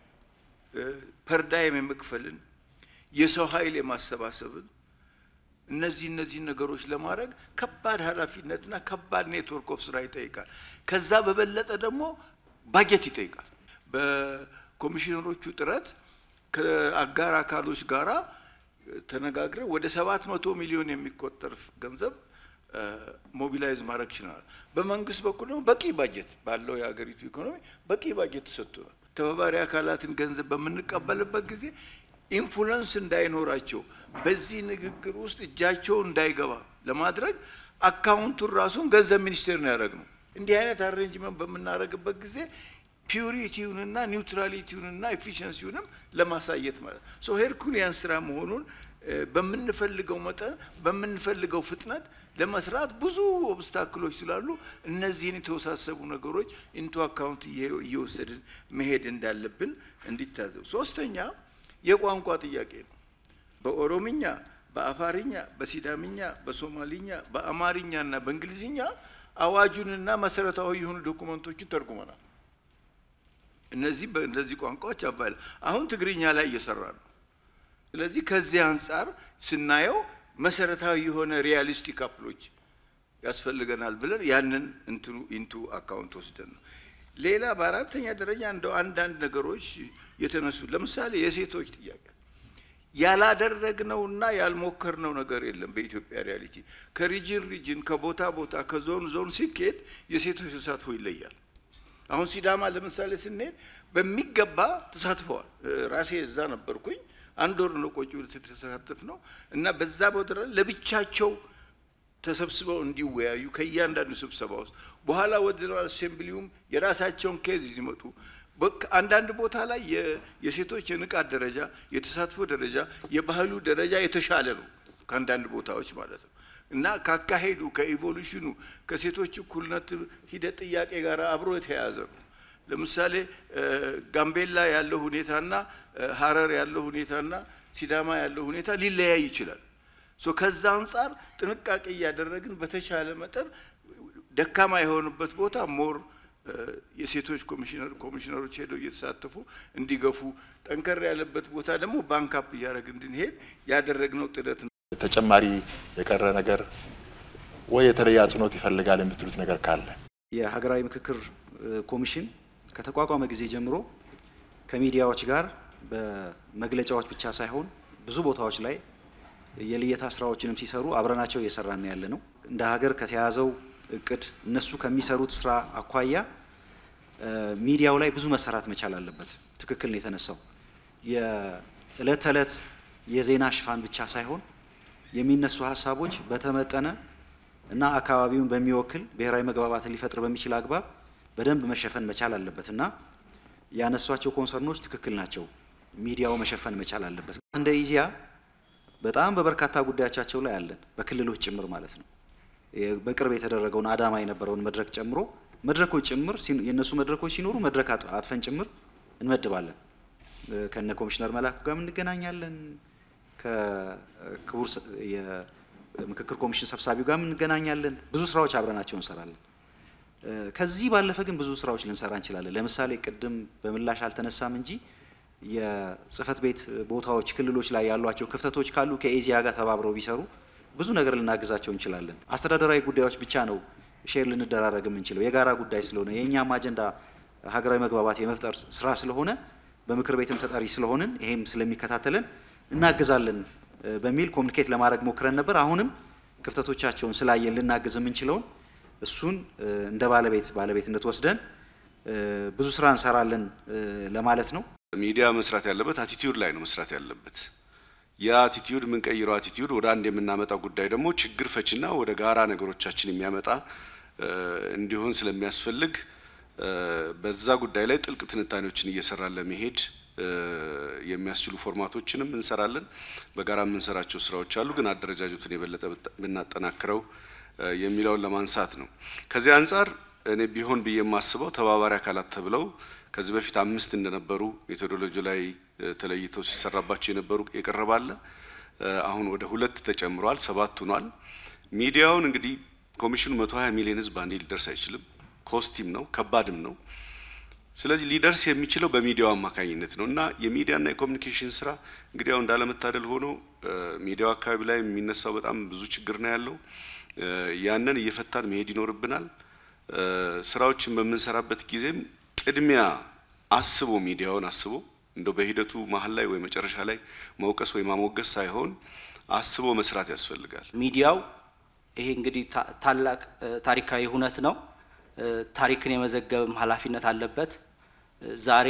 O: ፐርዳይም የመክፈልን የሰው ኃይል የማሰባሰብን እነዚህ እነዚህ ነገሮች ለማድረግ ከባድ ኃላፊነትና ከባድ ኔትወርክ ኦፍ ስራ ይጠይቃል። ከዛ በበለጠ ደግሞ ባጀት ይጠይቃል። በኮሚሽነሮቹ ጥረት ከአጋር አካሎች ጋራ ተነጋግረን ወደ ሰባት መቶ ሚሊዮን የሚቆጠር ገንዘብ ሞቢላይዝ ማድረግ ችለናል። በመንግስት በኩል ደግሞ በቂ ባጀት ባለው የሀገሪቱ ኢኮኖሚ በቂ ባጀት ተሰጥቶናል። ተባባሪ አካላትን ገንዘብ በምንቀበልበት ጊዜ ኢንፍሉንስ እንዳይኖራቸው በዚህ ንግግር ውስጥ እጃቸው እንዳይገባ ለማድረግ አካውንቱን ራሱን ገንዘብ ሚኒስቴር ነው ያደረግነው። እንዲህ አይነት አሬንጅመንት በምናደርግበት ጊዜ ፒዩሪቲውንና ኒውትራሊቲውንና ኤፊሽንሲውንም ለማሳየት ማለት ሶ ሄርኩሊያን ስራ መሆኑን በምንፈልገው መጠን በምንፈልገው ፍጥነት ለመስራት ብዙ ኦብስታክሎች ስላሉ እነዚህን የተወሳሰቡ ነገሮች ኢንቱ አካውንት እየወሰድን መሄድ እንዳለብን እንዲታዘቡ። ሶስተኛ የቋንቋ ጥያቄ ነው። በኦሮምኛ፣ በአፋርኛ፣ በሲዳምኛ፣ በሶማሊኛ፣ በአማርኛ እና በእንግሊዝኛ አዋጁንና መሰረታዊ የሆኑ ዶኩመንቶችን ተርጉመናል። እነዚህ በእነዚህ ቋንቋዎች አባል አሁን ትግርኛ ላይ እየሰራ ነው። ስለዚህ ከዚህ አንጻር ስናየው መሰረታዊ የሆነ ሪያሊስቲክ አፕሎች ያስፈልገናል ብለን ያንን እንትኑ ኢንቱ አካውንት ወስደን ነው። ሌላ በአራተኛ ደረጃ እንደው አንዳንድ ነገሮች የተነሱ ለምሳሌ የሴቶች ጥያቄ ያላደረግነውና ያልሞከርነው ነገር የለም። በኢትዮጵያ ሪያሊቲ ከሪጅን ሪጅን ከቦታ ቦታ ከዞን ዞን ሲኬድ የሴቶች ተሳትፎ ይለያል። አሁን ሲዳማ ለምሳሌ ስንሄድ በሚገባ ተሳትፈዋል። ራሴ እዛ ነበርኩኝ። አንድ ወር ነው ቆጭ ተሳተፍ ነው እና በዛ ቦታ ለብቻቸው ተሰብስበው እንዲወያዩ ከእያንዳንዱ ስብሰባ ውስጥ በኋላ ወደ አሴምብሊውም የራሳቸውን ኬዝ ይመጡ አንዳንድ ቦታ ላይ የሴቶች የንቃት ደረጃ፣ የተሳትፎ ደረጃ፣ የባህሉ ደረጃ የተሻለ ነው ከአንዳንድ ቦታዎች ማለት ነው እና ካካሄዱ ከኢቮሉሽኑ ከሴቶች እኩልነት ሂደት ጥያቄ ጋር አብሮ የተያያዘ ነው። ለምሳሌ ጋምቤላ ያለው ሁኔታና ሀረር ያለው ሁኔታና ሲዳማ ያለው ሁኔታ ሊለያይ ይችላል። ሶ ከዛ አንጻር ጥንቃቄ እያደረግን በተቻለ መጠን ደካማ የሆኑበት ቦታ ሞር የሴቶች ኮሚሽነር ኮሚሽነሮች ሄደው እየተሳተፉ እንዲገፉ፣ ጠንከር ያለበት ቦታ ደግሞ ባንካፕ እያደረግ እንድንሄድ ያደረግነው ጥረት ነው።
A: ተጨማሪ የቀረ ነገር ወይ የተለየ አጽንኦት ይፈልጋል የምትሉት ነገር ካለ
P: የሀገራዊ ምክክር ኮሚሽን ከተቋቋመ ጊዜ ጀምሮ ከሚዲያዎች ጋር በመግለጫዎች ብቻ ሳይሆን ብዙ ቦታዎች ላይ የልየታ ስራዎችንም ሲሰሩ አብረናቸው እየሰራን ያለ ነው። እንደ ሀገር ከተያዘው እቅድ እነሱ ከሚሰሩት ስራ አኳያ ሚዲያው ላይ ብዙ መሰራት መቻል አለበት። ትክክል ነው የተነሳው። የእለት ተዕለት የዜና ሽፋን ብቻ ሳይሆን የሚነሱ ሀሳቦች በተመጠነ እና አካባቢውን በሚወክል ብሔራዊ መግባባትን ሊፈጥር በሚችል አግባብ በደንብ መሸፈን መቻል አለበት እና ያነሷቸው ኮንሰርኖች ትክክል ናቸው። ሚዲያው መሸፈን መቻል አለበት። እንደ ኢዜአ በጣም በበርካታ ጉዳዮቻቸው ላይ አለን፣ በክልሎች ጭምር ማለት ነው። በቅርብ የተደረገውን አዳማ የነበረውን መድረክ ጨምሮ መድረኮች ጭምር የእነሱ መድረኮች ሲኖሩ መድረክ አጥፈን ጭምር እንመድባለን። ከነ ኮሚሽነር መላኩ ጋር እንገናኛለን። ከክቡር የምክክር ኮሚሽን ሰብሳቢው ጋር እንገናኛለን። ብዙ ስራዎች አብረናቸው እንሰራለን። ከዚህ ባለፈ ግን ብዙ ስራዎች ልንሰራ እንችላለን። ለምሳሌ ቅድም በምላሽ አልተነሳም እንጂ የጽህፈት ቤት ቦታዎች ክልሎች ላይ ያሏቸው ክፍተቶች ካሉ ከኤዚያ ጋር ተባብረው ቢሰሩ ብዙ ነገር ልናግዛቸው እንችላለን። አስተዳደራዊ ጉዳዮች ብቻ ነው ሼር ልንደራረግ የምንችለው የጋራ ጉዳይ ስለሆነ የእኛም አጀንዳ ሀገራዊ መግባባት የመፍጠር ስራ ስለሆነ በምክር ቤትም ተጠሪ ስለሆንን ይሄም ስለሚከታተለን እናግዛለን በሚል ኮሚኒኬት ለማድረግ ሞክረን ነበር። አሁንም ክፍተቶቻቸውን ስላየን ልናግዝ የምንችለውን እሱን እንደ ባለቤት ባለቤትነት ወስደን ብዙ ስራ እንሰራለን ለማለት ነው።
Q: ሚዲያ መስራት ያለበት አቲቲዩድ ላይ ነው መስራት ያለበት። ያ አቲቲዩድ የምንቀይረው አቲቲዩድ ወደ አንድ የምናመጣው ጉዳይ ደግሞ ችግር ፈችና ወደ ጋራ ነገሮቻችን የሚያመጣ እንዲሆን ስለሚያስፈልግ በዛ ጉዳይ ላይ ጥልቅ ትንታኔዎችን እየሰራን ለመሄድ የሚያስችሉ ፎርማቶችንም እንሰራለን። በጋራ የምንሰራቸው ስራዎች አሉ፣ ግን አደረጃጀቱን የበለጠ ብናጠናክረው የሚለውን ለማንሳት ነው። ከዚህ አንጻር እኔ ቢሆን ብዬ የማስበው ተባባሪ አካላት ተብለው ከዚህ በፊት አምስት እንደነበሩ ሜቶዶሎጂ ላይ ተለይተው ሲሰራባቸው የነበሩ የቀረባለ አሁን ወደ ሁለት ተጨምሯል፣ ሰባት ሆኗል። ሚዲያውን እንግዲህ ኮሚሽኑ መቶ ሀያ ሚሊዮን ህዝብ አንዴ ሊደርስ አይችልም። ኮስቲም ነው ከባድም ነው። ስለዚህ ሊደርስ የሚችለው በሚዲያው አማካኝነት ነው እና የሚዲያና የኮሚኒኬሽን ስራ እንግዲህ ያው እንዳለመታደል ሆኖ ሚዲያው አካባቢ ላይ የሚነሳው በጣም ብዙ ችግር ነው ያለው። ያንን እየፈታን መሄድ ይኖርብናል። ስራዎችን በምንሰራበት ጊዜም ቅድሚያ አስቦ ሚዲያውን አስቦ እንደው በሂደቱ መሀል ላይ ወይ መጨረሻ ላይ መውቀስ ወይ ማሞገስ ሳይሆን አስቦ መስራት ያስፈልጋል።
R: ሚዲያው
P: ይሄ እንግዲህ ታላቅ ታሪካዊ ሁነት ነው። ታሪክን የመዘገብም ኃላፊነት አለበት። ዛሬ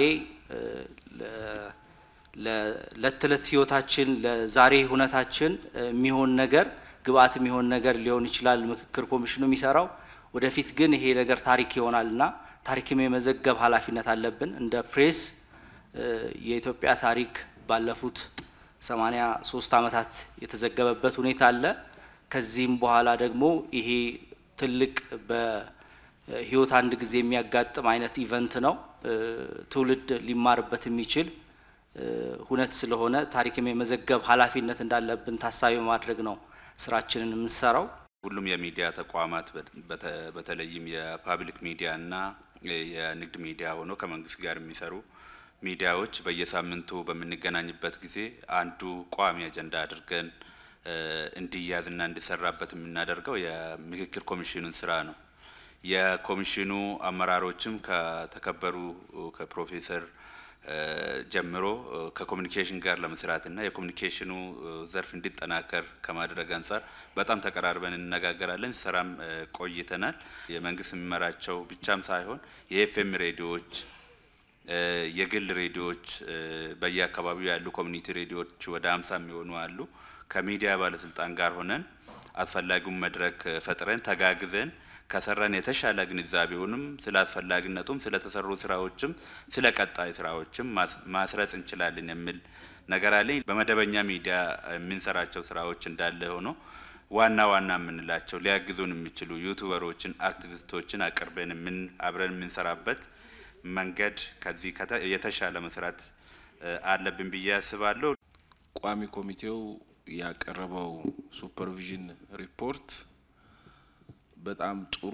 P: ለዕለት ተዕለት ህይወታችን ለዛሬ ሁነታችን የሚሆን ነገር ግብአት የሚሆን ነገር ሊሆን ይችላል ምክክር ኮሚሽኑ የሚሰራው። ወደፊት ግን ይሄ ነገር ታሪክ ይሆናል እና ታሪክም የመዘገብ ኃላፊነት አለብን። እንደ ፕሬስ የኢትዮጵያ ታሪክ ባለፉት ሰማኒያ ሶስት ዓመታት የተዘገበበት ሁኔታ አለ። ከዚህም በኋላ ደግሞ ይሄ ትልቅ በህይወት አንድ ጊዜ የሚያጋጥም አይነት ኢቨንት ነው። ትውልድ ሊማርበት የሚችል ሁነት ስለሆነ ታሪክም የመዘገብ ኃላፊነት እንዳለብን ታሳቢ ማድረግ ነው ስራችንን የምንሰራው።
R: ሁሉም የሚዲያ ተቋማት በተለይም የፓብሊክ ሚዲያ እና የንግድ ሚዲያ ሆኖ ከመንግስት ጋር የሚሰሩ ሚዲያዎች በየሳምንቱ በምንገናኝበት ጊዜ አንዱ ቋሚ አጀንዳ አድርገን እንዲያዝና እንዲሰራበት የምናደርገው የምክክር ኮሚሽኑን ስራ ነው። የኮሚሽኑ አመራሮችም ከተከበሩ ከፕሮፌሰር ጀምሮ ከኮሚኒኬሽን ጋር ለመስራትና የኮሚኒኬሽኑ ዘርፍ እንዲጠናከር ከማድረግ አንጻር በጣም ተቀራርበን እንነጋገራለን። ስራም ቆይተናል። የመንግስት የሚመራቸው ብቻም ሳይሆን የኤፍኤም ሬዲዮዎች፣ የግል ሬዲዮዎች፣ በየአካባቢው ያሉ ኮሚኒቲ ሬዲዮዎች ወደ አምሳ የሚሆኑ አሉ። ከሚዲያ ባለስልጣን ጋር ሆነን አስፈላጊውን መድረክ ፈጥረን ተጋግዘን ከሰራን የተሻለ ግንዛቤውንም ስለ አስፈላጊነቱም ስለተሰሩ ስራዎችም ስለ ቀጣይ ስራዎችም ማስረጽ እንችላለን የሚል ነገር አለኝ። በመደበኛ ሚዲያ የምንሰራቸው ስራዎች እንዳለ ሆኖ ዋና ዋና የምንላቸው ሊያግዙን የሚችሉ ዩቱበሮችን፣ አክቲቪስቶችን አቅርበን ምን አብረን የምንሰራበት መንገድ ከዚህ የተሻለ መስራት አለብን ብዬ አስባለሁ።
S: ቋሚ ኮሚቴው ያቀረበው ሱፐርቪዥን ሪፖርት በጣም ጥሩ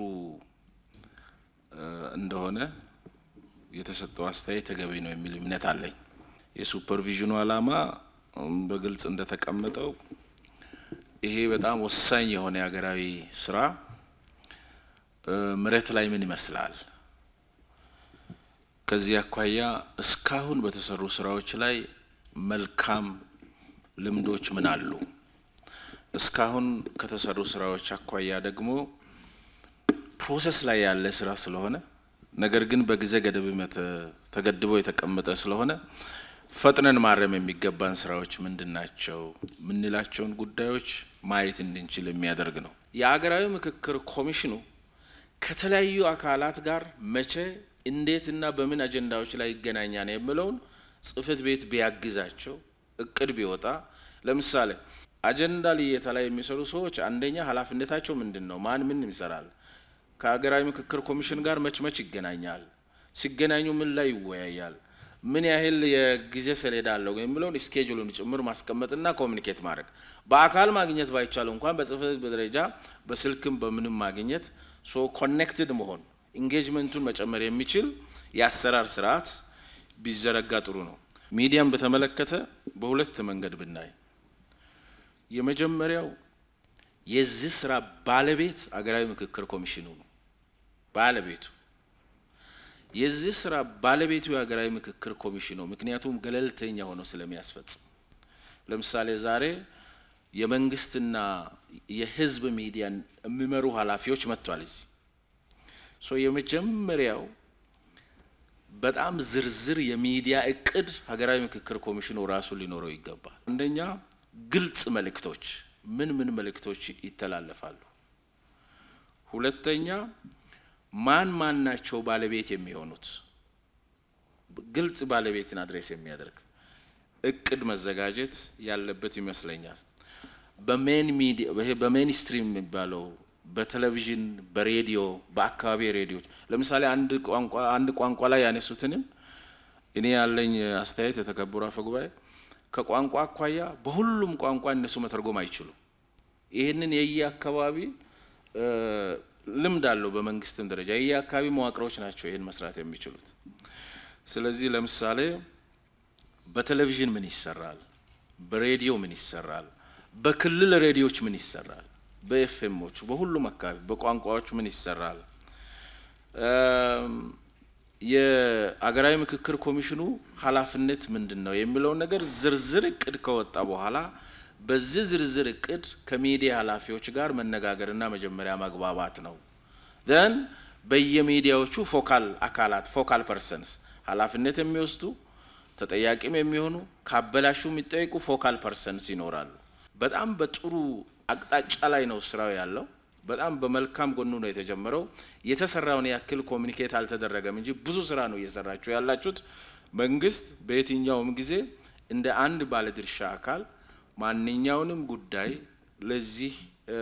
S: እንደሆነ የተሰጠው አስተያየት ተገቢ ነው የሚል እምነት አለኝ። የሱፐርቪዥኑ ዓላማ በግልጽ እንደተቀመጠው ይሄ በጣም ወሳኝ የሆነ የሀገራዊ ስራ መሬት ላይ ምን ይመስላል፣ ከዚህ አኳያ እስካሁን በተሰሩ ስራዎች ላይ መልካም ልምዶች ምን አሉ፣ እስካሁን ከተሰሩ ስራዎች አኳያ ደግሞ ፕሮሰስ ላይ ያለ ስራ ስለሆነ ነገር ግን በጊዜ ገደብ ተገድቦ የተቀመጠ ስለሆነ ፈጥነን ማረም የሚገባን ስራዎች ምንድን ናቸው የምንላቸውን ጉዳዮች ማየት እንድንችል የሚያደርግ ነው። የአገራዊ ምክክር ኮሚሽኑ ከተለያዩ አካላት ጋር መቼ፣ እንዴት እና በምን አጀንዳዎች ላይ ይገናኛል የሚለውን ጽህፈት ቤት ቢያግዛቸው እቅድ ቢወጣ ለምሳሌ አጀንዳ ልየታ ላይ የሚሰሩ ሰዎች አንደኛ ኃላፊነታቸው ምንድን ነው? ማን ምን ይሰራል? ከሀገራዊ ምክክር ኮሚሽን ጋር መች መች ይገናኛል? ሲገናኙ ምን ላይ ይወያያል? ምን ያህል የጊዜ ሰሌዳ አለው የሚለውን ስኬጁሉን ጭምር ማስቀመጥና ኮሚኒኬት ማድረግ በአካል ማግኘት ባይቻል እንኳን በጽህፈት ቤት ደረጃ በስልክም በምንም ማግኘት ሶ ኮኔክትድ መሆን ኢንጌጅመንቱን መጨመር የሚችል የአሰራር ስርዓት ቢዘረጋ ጥሩ ነው። ሚዲያን በተመለከተ በሁለት መንገድ ብናይ የመጀመሪያው የዚህ ስራ ባለቤት አገራዊ ምክክር ኮሚሽኑ ነው። ባለቤቱ የዚህ ስራ ባለቤቱ የሀገራዊ ምክክር ኮሚሽኑ ምክንያቱም ገለልተኛ ሆኖ ስለሚያስፈጽም። ለምሳሌ ዛሬ የመንግስትና የህዝብ ሚዲያን የሚመሩ ኃላፊዎች መጥቷል እዚህ ሶ የመጀመሪያው በጣም ዝርዝር የሚዲያ እቅድ ሀገራዊ ምክክር ኮሚሽኑ ራሱ ሊኖረው ይገባል። አንደኛ ግልጽ መልእክቶች ምን ምን መልእክቶች ይተላለፋሉ? ሁለተኛ ማን ማን ናቸው ባለቤት የሚሆኑት? ግልጽ ባለቤትን አድሬስ የሚያደርግ እቅድ መዘጋጀት ያለበት ይመስለኛል። በሜን ሚዲያ ይሄ በሜን ስትሪም የሚባለው በቴሌቪዥን፣ በሬዲዮ፣ በአካባቢ ሬዲዮች ለምሳሌ አንድ ቋንቋ አንድ ቋንቋ ላይ ያነሱትንም እኔ ያለኝ አስተያየት የተከበሩ አፈ ጉባኤ ከቋንቋ አኳያ በሁሉም ቋንቋ እነሱ መተርጎም አይችሉም። ይህንን የየ አካባቢ ልምድ አለው። በመንግስትም ደረጃ የየ አካባቢ መዋቅሮች ናቸው ይህን መስራት የሚችሉት። ስለዚህ ለምሳሌ በቴሌቪዥን ምን ይሰራል፣ በሬዲዮ ምን ይሰራል፣ በክልል ሬዲዮች ምን ይሰራል፣ በኤፍኤሞች በሁሉም አካባቢ በቋንቋዎች ምን ይሰራል የአገራዊ ምክክር ኮሚሽኑ ኃላፊነት ምንድን ነው የሚለውን ነገር ዝርዝር እቅድ ከወጣ በኋላ በዚህ ዝርዝር እቅድ ከሚዲያ ኃላፊዎች ጋር መነጋገርና መጀመሪያ መግባባት ነው። ዘን በየሚዲያዎቹ ፎካል አካላት ፎካል ፐርሰንስ ኃላፊነት የሚወስዱ ተጠያቂም የሚሆኑ ካበላሹ የሚጠይቁ ፎካል ፐርሰንስ ይኖራሉ። በጣም በጥሩ አቅጣጫ ላይ ነው ስራው ያለው። በጣም በመልካም ጎኑ ነው የተጀመረው። የተሰራውን ያክል ኮሚኒኬት አልተደረገም እንጂ ብዙ ስራ ነው እየሰራችሁ ያላችሁት። መንግስት በየትኛውም ጊዜ እንደ አንድ ባለድርሻ አካል ማንኛውንም ጉዳይ ለዚህ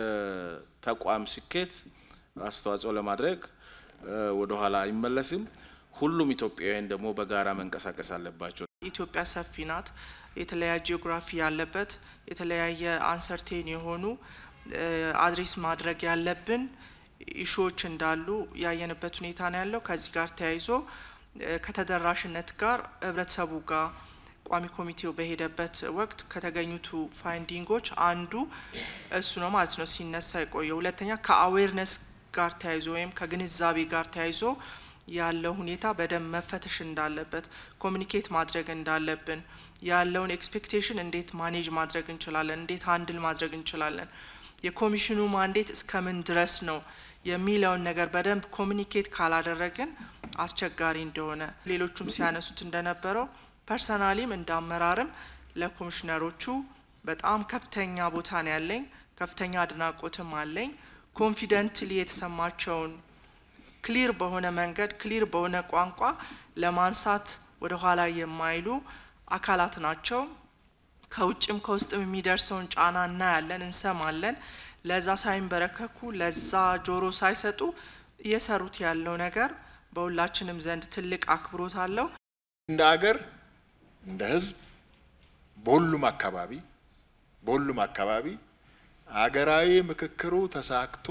S: ተቋም ስኬት አስተዋጽኦ ለማድረግ ወደኋላ አይመለስም። ሁሉም ኢትዮጵያውያን ደግሞ በጋራ መንቀሳቀስ አለባቸው።
T: ኢትዮጵያ ሰፊ ናት። የተለያየ ጂኦግራፊ ያለበት የተለያየ አንሰርቴን የሆኑ አድሬስ ማድረግ ያለብን ኢሹዎች እንዳሉ ያየንበት ሁኔታ ነው ያለው። ከዚህ ጋር ተያይዞ ከተደራሽነት ጋር ህብረተሰቡ ጋር ቋሚ ኮሚቴው በሄደበት ወቅት ከተገኙቱ ፋይንዲንጎች አንዱ እሱ ነው ማለት ነው ሲነሳ የቆየው። ሁለተኛ ከአዌርነስ ጋር ተያይዞ ወይም ከግንዛቤ ጋር ተያይዞ ያለው ሁኔታ በደንብ መፈተሽ እንዳለበት ኮሚኒኬት ማድረግ እንዳለብን ያለውን ኤክስፔክቴሽን እንዴት ማኔጅ ማድረግ እንችላለን፣ እንዴት ሀንድል ማድረግ እንችላለን፣ የኮሚሽኑ ማንዴት እስከምን ድረስ ነው የሚለውን ነገር በደንብ ኮሚኒኬት ካላደረግን አስቸጋሪ እንደሆነ ሌሎቹም ሲያነሱት እንደነበረው ፐርሰናሊም እንደ አመራርም ለኮሚሽነሮቹ በጣም ከፍተኛ ቦታ ነው ያለኝ፣ ከፍተኛ አድናቆትም አለኝ። ኮንፊደንትሊ የተሰማቸውን ክሊር በሆነ መንገድ ክሊር በሆነ ቋንቋ ለማንሳት ወደ ኋላ የማይሉ አካላት ናቸው። ከውጭም ከውስጥም የሚደርሰውን ጫና እናያለን፣ እንሰማለን። ለዛ ሳይንበረከኩ ለዛ ጆሮ ሳይሰጡ እየሰሩት ያለው ነገር በሁላችንም ዘንድ ትልቅ አክብሮት አለው።
A: እንደ አገር እንደ ሕዝብ በሁሉም አካባቢ በሁሉም አካባቢ አገራዊ ምክክሩ ተሳክቶ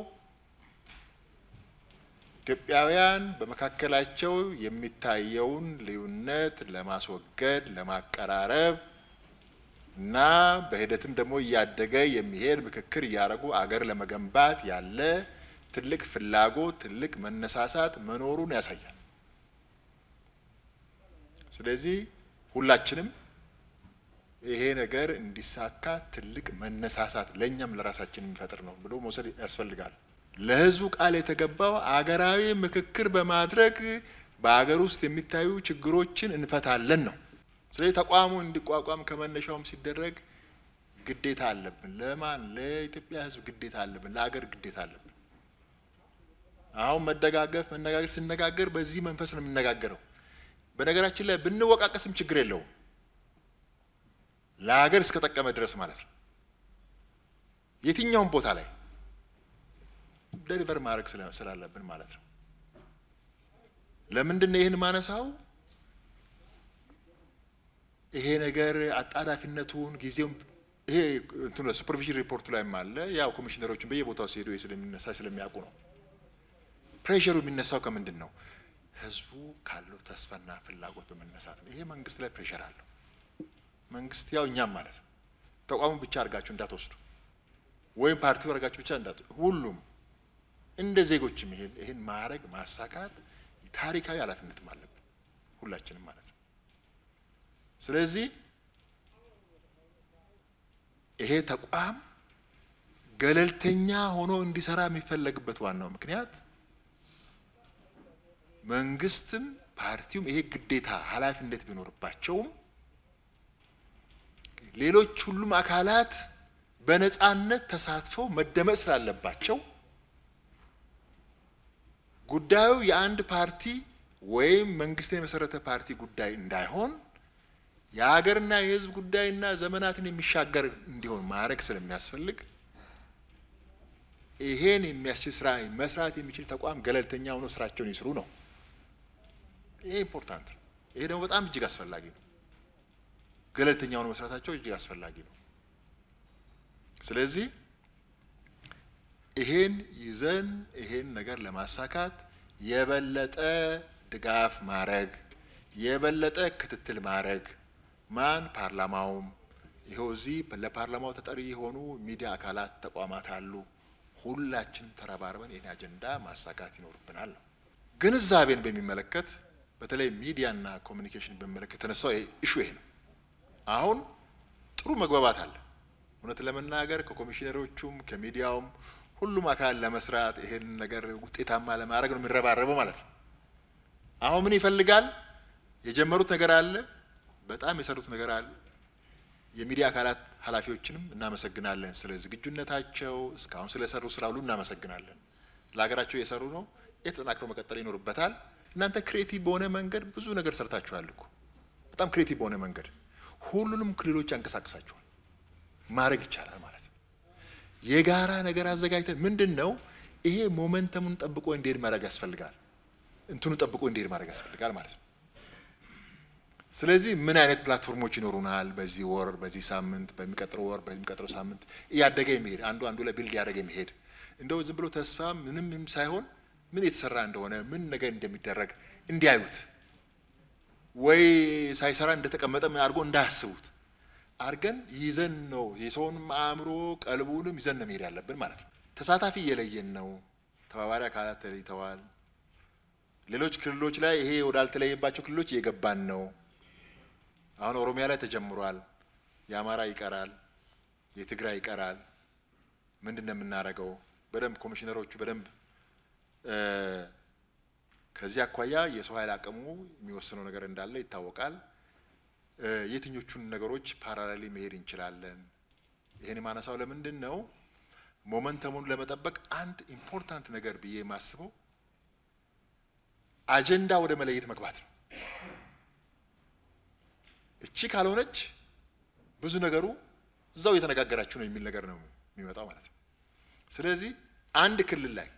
A: ኢትዮጵያውያን በመካከላቸው የሚታየውን ልዩነት ለማስወገድ ለማቀራረብ እና በሂደትም ደግሞ እያደገ የሚሄድ ምክክር እያደረጉ አገር ለመገንባት ያለ ትልቅ ፍላጎት፣ ትልቅ መነሳሳት መኖሩን ያሳያል። ስለዚህ ሁላችንም ይሄ ነገር እንዲሳካ ትልቅ መነሳሳት ለእኛም ለራሳችን የሚፈጥር ነው ብሎ መውሰድ ያስፈልጋል። ለህዝቡ ቃል የተገባው አገራዊ ምክክር በማድረግ በአገር ውስጥ የሚታዩ ችግሮችን እንፈታለን ነው። ስለዚህ ተቋሙ እንዲቋቋም ከመነሻውም ሲደረግ ግዴታ አለብን። ለማን? ለኢትዮጵያ ህዝብ ግዴታ አለብን። ለአገር ግዴታ አለብን። አሁን መደጋገፍ፣ መነጋገር ስነጋገር በዚህ መንፈስ ነው የምነጋገረው። በነገራችን ላይ ብንወቃቀስም ችግር የለውም ለሀገር እስከጠቀመ ድረስ ማለት ነው። የትኛውም ቦታ ላይ ደሊቨር ማድረግ ስላለብን ማለት ነው። ለምንድን ነው ይህን ማነሳው? ይሄ ነገር አጣዳፊነቱን ጊዜውን ይሄ እንትኑ ሱፐርቪዥን ሪፖርቱ ላይም አለ። ያው ኮሚሽነሮችን በየቦታው ሲሄዱ ስለሚነሳ ስለሚያውቁ ነው። ፕሬሸሩ የሚነሳው ከምንድን ነው? ህዝቡ ካለው ተስፋና ፍላጎት በመነሳት ነው። ይሄ መንግስት ላይ ፕሬሸር አለው። መንግስት ያው እኛም ማለት ነው። ተቋሙን ብቻ አድርጋችሁ እንዳትወስዱ ወይም ፓርቲው አድርጋችሁ ብቻ እንዳት ሁሉም እንደ ዜጎችም ይሄን ይሄን ማድረግ ማሳካት ታሪካዊ ኃላፊነትም አለብን ሁላችንም ማለት ነው። ስለዚህ ይሄ ተቋም ገለልተኛ ሆኖ እንዲሰራ የሚፈለግበት ዋናው ምክንያት መንግስትም ፓርቲውም ይሄ ግዴታ ኃላፊነት ቢኖርባቸውም ሌሎች ሁሉም አካላት በነጻነት ተሳትፈው መደመጥ ስላለባቸው ጉዳዩ የአንድ ፓርቲ ወይም መንግስትን የመሰረተ ፓርቲ ጉዳይ እንዳይሆን የሀገርና የሕዝብ ጉዳይና ዘመናትን የሚሻገር እንዲሆን ማድረግ ስለሚያስፈልግ ይሄን የሚያስችል ስራ መስራት የሚችል ተቋም ገለልተኛ ሆኖ ስራቸውን ይስሩ ነው። ይሄ ኢምፖርታንት ነው። ይሄ ደግሞ በጣም እጅግ አስፈላጊ ነው። ገለልተኛ ሆኖ መስራታቸው እጅግ አስፈላጊ ነው። ስለዚህ ይሄን ይዘን ይሄን ነገር ለማሳካት የበለጠ ድጋፍ ማድረግ የበለጠ ክትትል ማድረግ ማን ፓርላማውም ይኸው እዚህ ለፓርላማው ተጠሪ የሆኑ ሚዲያ አካላት ተቋማት አሉ። ሁላችን ተረባርበን ይህን አጀንዳ ማሳካት ይኖርብናል ነው። ግንዛቤን በሚመለከት በተለይ ሚዲያና ኮሚኒኬሽን በሚመለከት የተነሳው ኢሹ ይሄ ነው። አሁን ጥሩ መግባባት አለ። እውነት ለመናገር ከኮሚሽነሮቹም ከሚዲያውም ሁሉም አካል ለመስራት ይሄን ነገር ውጤታማ ለማድረግ ነው የሚረባረበው ማለት ነው። አሁን ምን ይፈልጋል? የጀመሩት ነገር አለ፣ በጣም የሰሩት ነገር አለ። የሚዲያ አካላት ኃላፊዎችንም እናመሰግናለን ስለ ዝግጁነታቸው፣ እስካሁን ስለሰሩ ስራ ሁሉ እናመሰግናለን። ለሀገራቸው የሰሩ ነው። የተጠናክሮ መቀጠል ይኖርበታል። እናንተ ክሬቲቭ በሆነ መንገድ ብዙ ነገር ሰርታችኋል እኮ በጣም ክሬቲቭ በሆነ መንገድ ሁሉንም ክልሎች ያንቀሳቅሳችኋል። ማድረግ ይቻላል ማለት ነው። የጋራ ነገር አዘጋጅተን ምንድን ነው ይሄ ሞመንተሙን ጠብቆ እንዲሄድ ማድረግ ያስፈልጋል። እንትኑ ጠብቆ እንዲሄድ ማድረግ ያስፈልጋል ማለት ነው። ስለዚህ ምን አይነት ፕላትፎርሞች ይኖሩናል? በዚህ ወር፣ በዚህ ሳምንት፣ በሚቀጥለው ወር፣ በሚቀጥለው ሳምንት እያደገ የሚሄድ አንዱ አንዱ ላይ ቢልድ ያደገ የሚሄድ እንደው ዝም ብሎ ተስፋ ምንም ሳይሆን ምን የተሰራ እንደሆነ ምን ነገር እንደሚደረግ እንዲያዩት ወይ ሳይሰራ እንደተቀመጠ አድርጎ እንዳያስቡት አድርገን ይዘን ነው የሰውንም አእምሮ ቀልቡንም ይዘን ነው መሄድ ያለብን ማለት ነው። ተሳታፊ እየለየን ነው። ተባባሪ አካላት ተለይተዋል። ሌሎች ክልሎች ላይ ይሄ ወዳልተለየባቸው ክልሎች እየገባን ነው። አሁን ኦሮሚያ ላይ ተጀምሯል። የአማራ ይቀራል፣ የትግራይ ይቀራል። ምንድን ነው የምናደርገው? በደንብ ኮሚሽነሮቹ በደንብ ከዚህ አኳያ የሰው ኃይል አቅሙ የሚወስነው ነገር እንዳለ ይታወቃል። የትኞቹን ነገሮች ፓራሌሊ መሄድ እንችላለን? ይህን የማነሳው ለምንድን ነው? ሞመንተሙን ለመጠበቅ አንድ ኢምፖርታንት ነገር ብዬ የማስበው አጀንዳ ወደ መለየት መግባት ነው። እቺ ካልሆነች ብዙ ነገሩ እዛው እየተነጋገራችሁ ነው የሚል ነገር ነው የሚመጣው ማለት ነው። ስለዚህ አንድ ክልል ላይ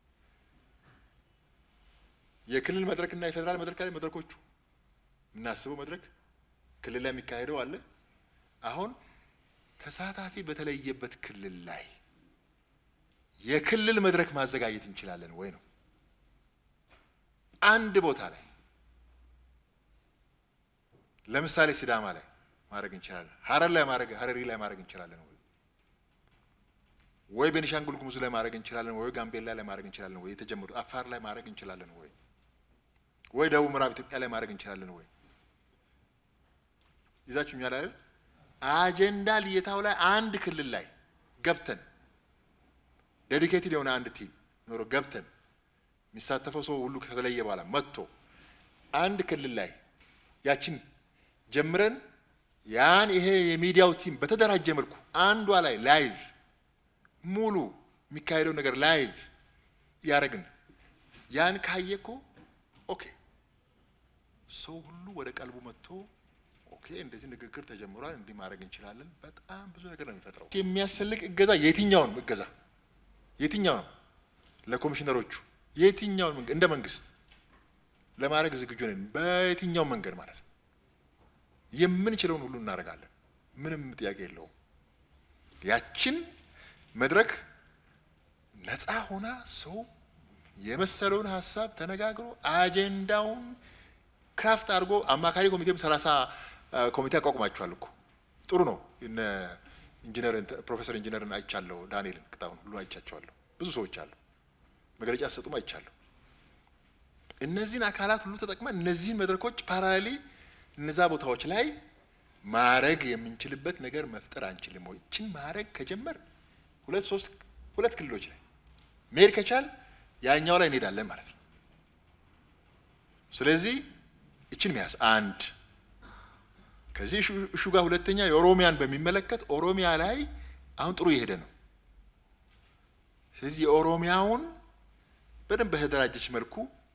A: የክልል መድረክና የፌዴራል መድረክ ላይ መድረኮቹ የምናስበው መድረክ ክልል ላይ የሚካሄደው አለ። አሁን ተሳታፊ በተለየበት ክልል ላይ የክልል መድረክ ማዘጋጀት እንችላለን ወይ ነው። አንድ ቦታ ላይ ለምሳሌ ሲዳማ ላይ ማድረግ እንችላለን። ሀረር ላይ ማድረግ ሀረሪ ላይ ማድረግ እንችላለን ወይ ወይ ቤኒሻንጉል ጉሙዝ ላይ ማድረግ እንችላለን ወይ ጋምቤላ ላይ ማድረግ እንችላለን ወይ የተጀመሩ አፋር ላይ ማድረግ እንችላለን ወይ ወይ ደቡብ ምዕራብ ኢትዮጵያ ላይ ማድረግ እንችላለን ወይ ይዛችሁኛል አይደል? አጀንዳ ልየታው ላይ አንድ ክልል ላይ ገብተን ዴዲኬትድ የሆነ አንድ ቲም ኖሮ ገብተን የሚሳተፈው ሰው ሁሉ ከተለየ በኋላ መጥቶ አንድ ክልል ላይ ያችን ጀምረን ያን ይሄ የሚዲያው ቲም በተደራጀ መልኩ አንዷ ላይ ላይቭ ሙሉ የሚካሄደው ነገር ላይቭ ያደረግን ያን ካየ እኮ ኦኬ ሰው ሁሉ ወደ ቀልቡ መጥቶ ኦኬ እንደዚህ ንግግር ተጀምሯል፣ እንዲህ ማድረግ እንችላለን። በጣም ብዙ ነገር ነው የሚፈጥረው። የሚያስፈልግ እገዛ የትኛውን እገዛ የትኛው ነው ለኮሚሽነሮቹ የትኛውን እንደ መንግስት ለማድረግ ዝግጁ ነን። በየትኛው መንገድ ማለት ነው የምንችለውን ሁሉ እናደርጋለን። ምንም ጥያቄ የለውም። ያችን መድረክ ነፃ ሆና ሰው የመሰለውን ሀሳብ ተነጋግሮ አጀንዳውን ክራፍት አድርጎ አማካሪ ኮሚቴም ሰላሳ ኮሚቴ አቋቁማችኋል እኮ ጥሩ ነው። እነ ኢንጂነር ፕሮፌሰር ኢንጂነርን አይቻለሁ፣ ዳንኤልን ቅጣሁን ሁሉ አይቻቸዋለሁ። ብዙ ሰዎች አሉ፣ መግለጫ ሲሰጡም አይቻለሁ። እነዚህን አካላት ሁሉ ተጠቅመን እነዚህን መድረኮች ፓራሌሊ እነዛ ቦታዎች ላይ ማድረግ የምንችልበት ነገር መፍጠር አንችልም ወይ? ይችን ማድረግ ከጀመር ሁለት ሶስት ሁለት ክልሎች ላይ መሄድ ከቻል ያኛው ላይ እንሄዳለን ማለት ነው። ስለዚህ ይችን መያዝ አንድ ከዚህ እሹ ጋር ሁለተኛ የኦሮሚያን በሚመለከት ኦሮሚያ ላይ አሁን ጥሩ እየሄደ ነው። ስለዚህ የኦሮሚያውን በደንብ በተደራጀች መልኩ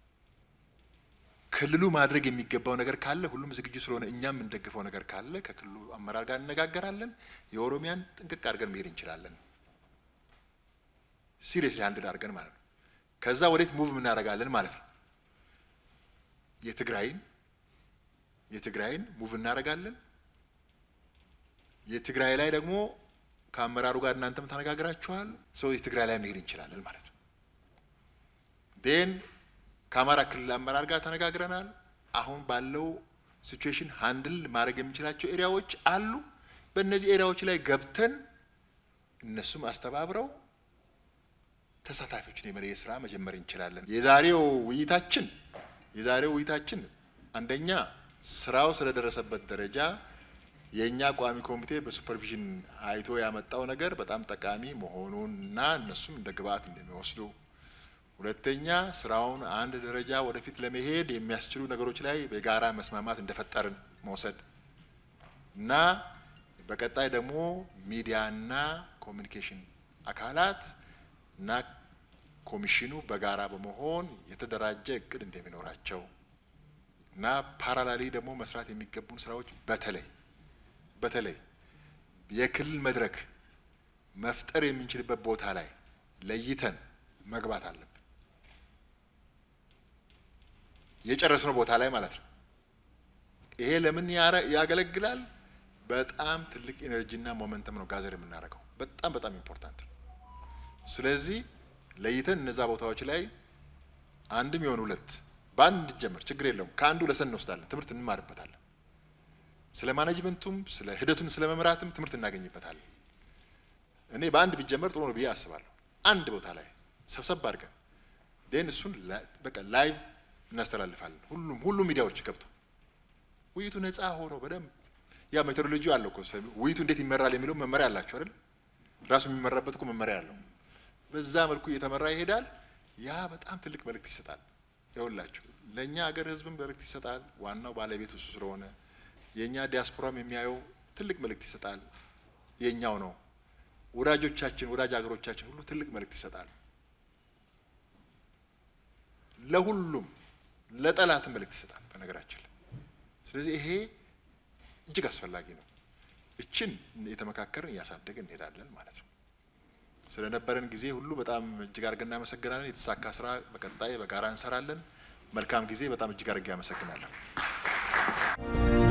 A: ክልሉ ማድረግ የሚገባው ነገር ካለ ሁሉም ዝግጁ ስለሆነ እኛም የምንደግፈው ነገር ካለ ከክልሉ አመራር ጋር እነጋገራለን። የኦሮሚያን ጥንቅቅ አድርገን መሄድ እንችላለን። ሲሪየስሊ አንድ አድርገን ማለት ነው። ከዛ ወዴት ሙቭ እናደርጋለን ማለት ነው። የትግራይን የትግራይን ሙቭ እናደርጋለን። የትግራይ ላይ ደግሞ ከአመራሩ ጋር እናንተም ተነጋግራችኋል። ሰው የትግራይ ላይ መሄድ እንችላለን ማለት ነው። ዴን ከአማራ ክልል አመራር ጋር ተነጋግረናል። አሁን ባለው ሲቹዌሽን ሃንድል ማድረግ የምንችላቸው ኤሪያዎች አሉ። በእነዚህ ኤሪያዎች ላይ ገብተን እነሱም አስተባብረው ተሳታፊዎችን የመለየት ስራ መጀመር እንችላለን። የዛሬው ውይይታችን የዛሬው ውይይታችን አንደኛ ስራው ስለደረሰበት ደረጃ የእኛ ቋሚ ኮሚቴ በሱፐርቪዥን አይቶ ያመጣው ነገር በጣም ጠቃሚ መሆኑን እና እነሱም እንደ ግብአት እንደሚወስዱ፣ ሁለተኛ ስራውን አንድ ደረጃ ወደፊት ለመሄድ የሚያስችሉ ነገሮች ላይ በጋራ መስማማት እንደፈጠርን መውሰድ እና በቀጣይ ደግሞ ሚዲያና ኮሚኒኬሽን አካላት እና ኮሚሽኑ በጋራ በመሆን የተደራጀ እቅድ እንደሚኖራቸው እና ፓራላሊ ደግሞ መስራት የሚገቡን ስራዎች በተለይ በተለይ የክልል መድረክ መፍጠር የምንችልበት ቦታ ላይ ለይተን መግባት አለብን። የጨረስነው ቦታ ላይ ማለት ነው። ይሄ ለምን ያገለግላል? በጣም ትልቅ ኢነርጂና ሞመንተም ነው ጋዘር የምናደርገው። በጣም በጣም ኢምፖርታንት ነው። ስለዚህ ለይተን እነዛ ቦታዎች ላይ አንድም የሆኑ ሁለት በአንድ እንዲጀመር ችግር የለውም። ከአንዱ ለሰን እንወስዳለን፣ ትምህርት እንማርበታለን። ስለ ማኔጅመንቱም ስለ ሂደቱን ስለ መምራትም ትምህርት እናገኝበታለን። እኔ በአንድ ቢጀመር ጥሩ ነው ብዬ አስባለሁ። አንድ ቦታ ላይ ሰብሰብ አድርገን ዴን እሱን በቃ ላይቭ እናስተላልፋለን። ሁሉም ሁሉም ሚዲያዎች ገብቶ ውይይቱ ነፃ ሆኖ በደንብ ያ ሜቶዶሎጂ አለው እኮ ውይይቱ እንዴት ይመራል የሚለው መመሪያ አላቸው አይደል? ራሱ የሚመራበት እኮ መመሪያ አለው። በዛ መልኩ እየተመራ ይሄዳል። ያ በጣም ትልቅ መልእክት ይሰጣል። ይኸውላችሁ ለእኛ ሀገር ህዝብም መልእክት ይሰጣል። ዋናው ባለቤት እሱ ስለሆነ የእኛ ዲያስፖራም የሚያየው ትልቅ መልእክት ይሰጣል። የእኛው ነው። ወዳጆቻችን ወዳጅ ሀገሮቻችን ሁሉ ትልቅ መልእክት ይሰጣል። ለሁሉም ለጠላትም መልእክት ይሰጣል በነገራችን ላይ። ስለዚህ ይሄ እጅግ አስፈላጊ ነው። እችን የተመካከርን እያሳደግን እንሄዳለን ማለት ነው። ስለነበረን ጊዜ ሁሉ በጣም እጅግ አድርገን እናመሰግናለን። የተሳካ ስራ በቀጣይ በጋራ እንሰራለን። መልካም ጊዜ። በጣም እጅግ አድርጌ አመሰግናለሁ።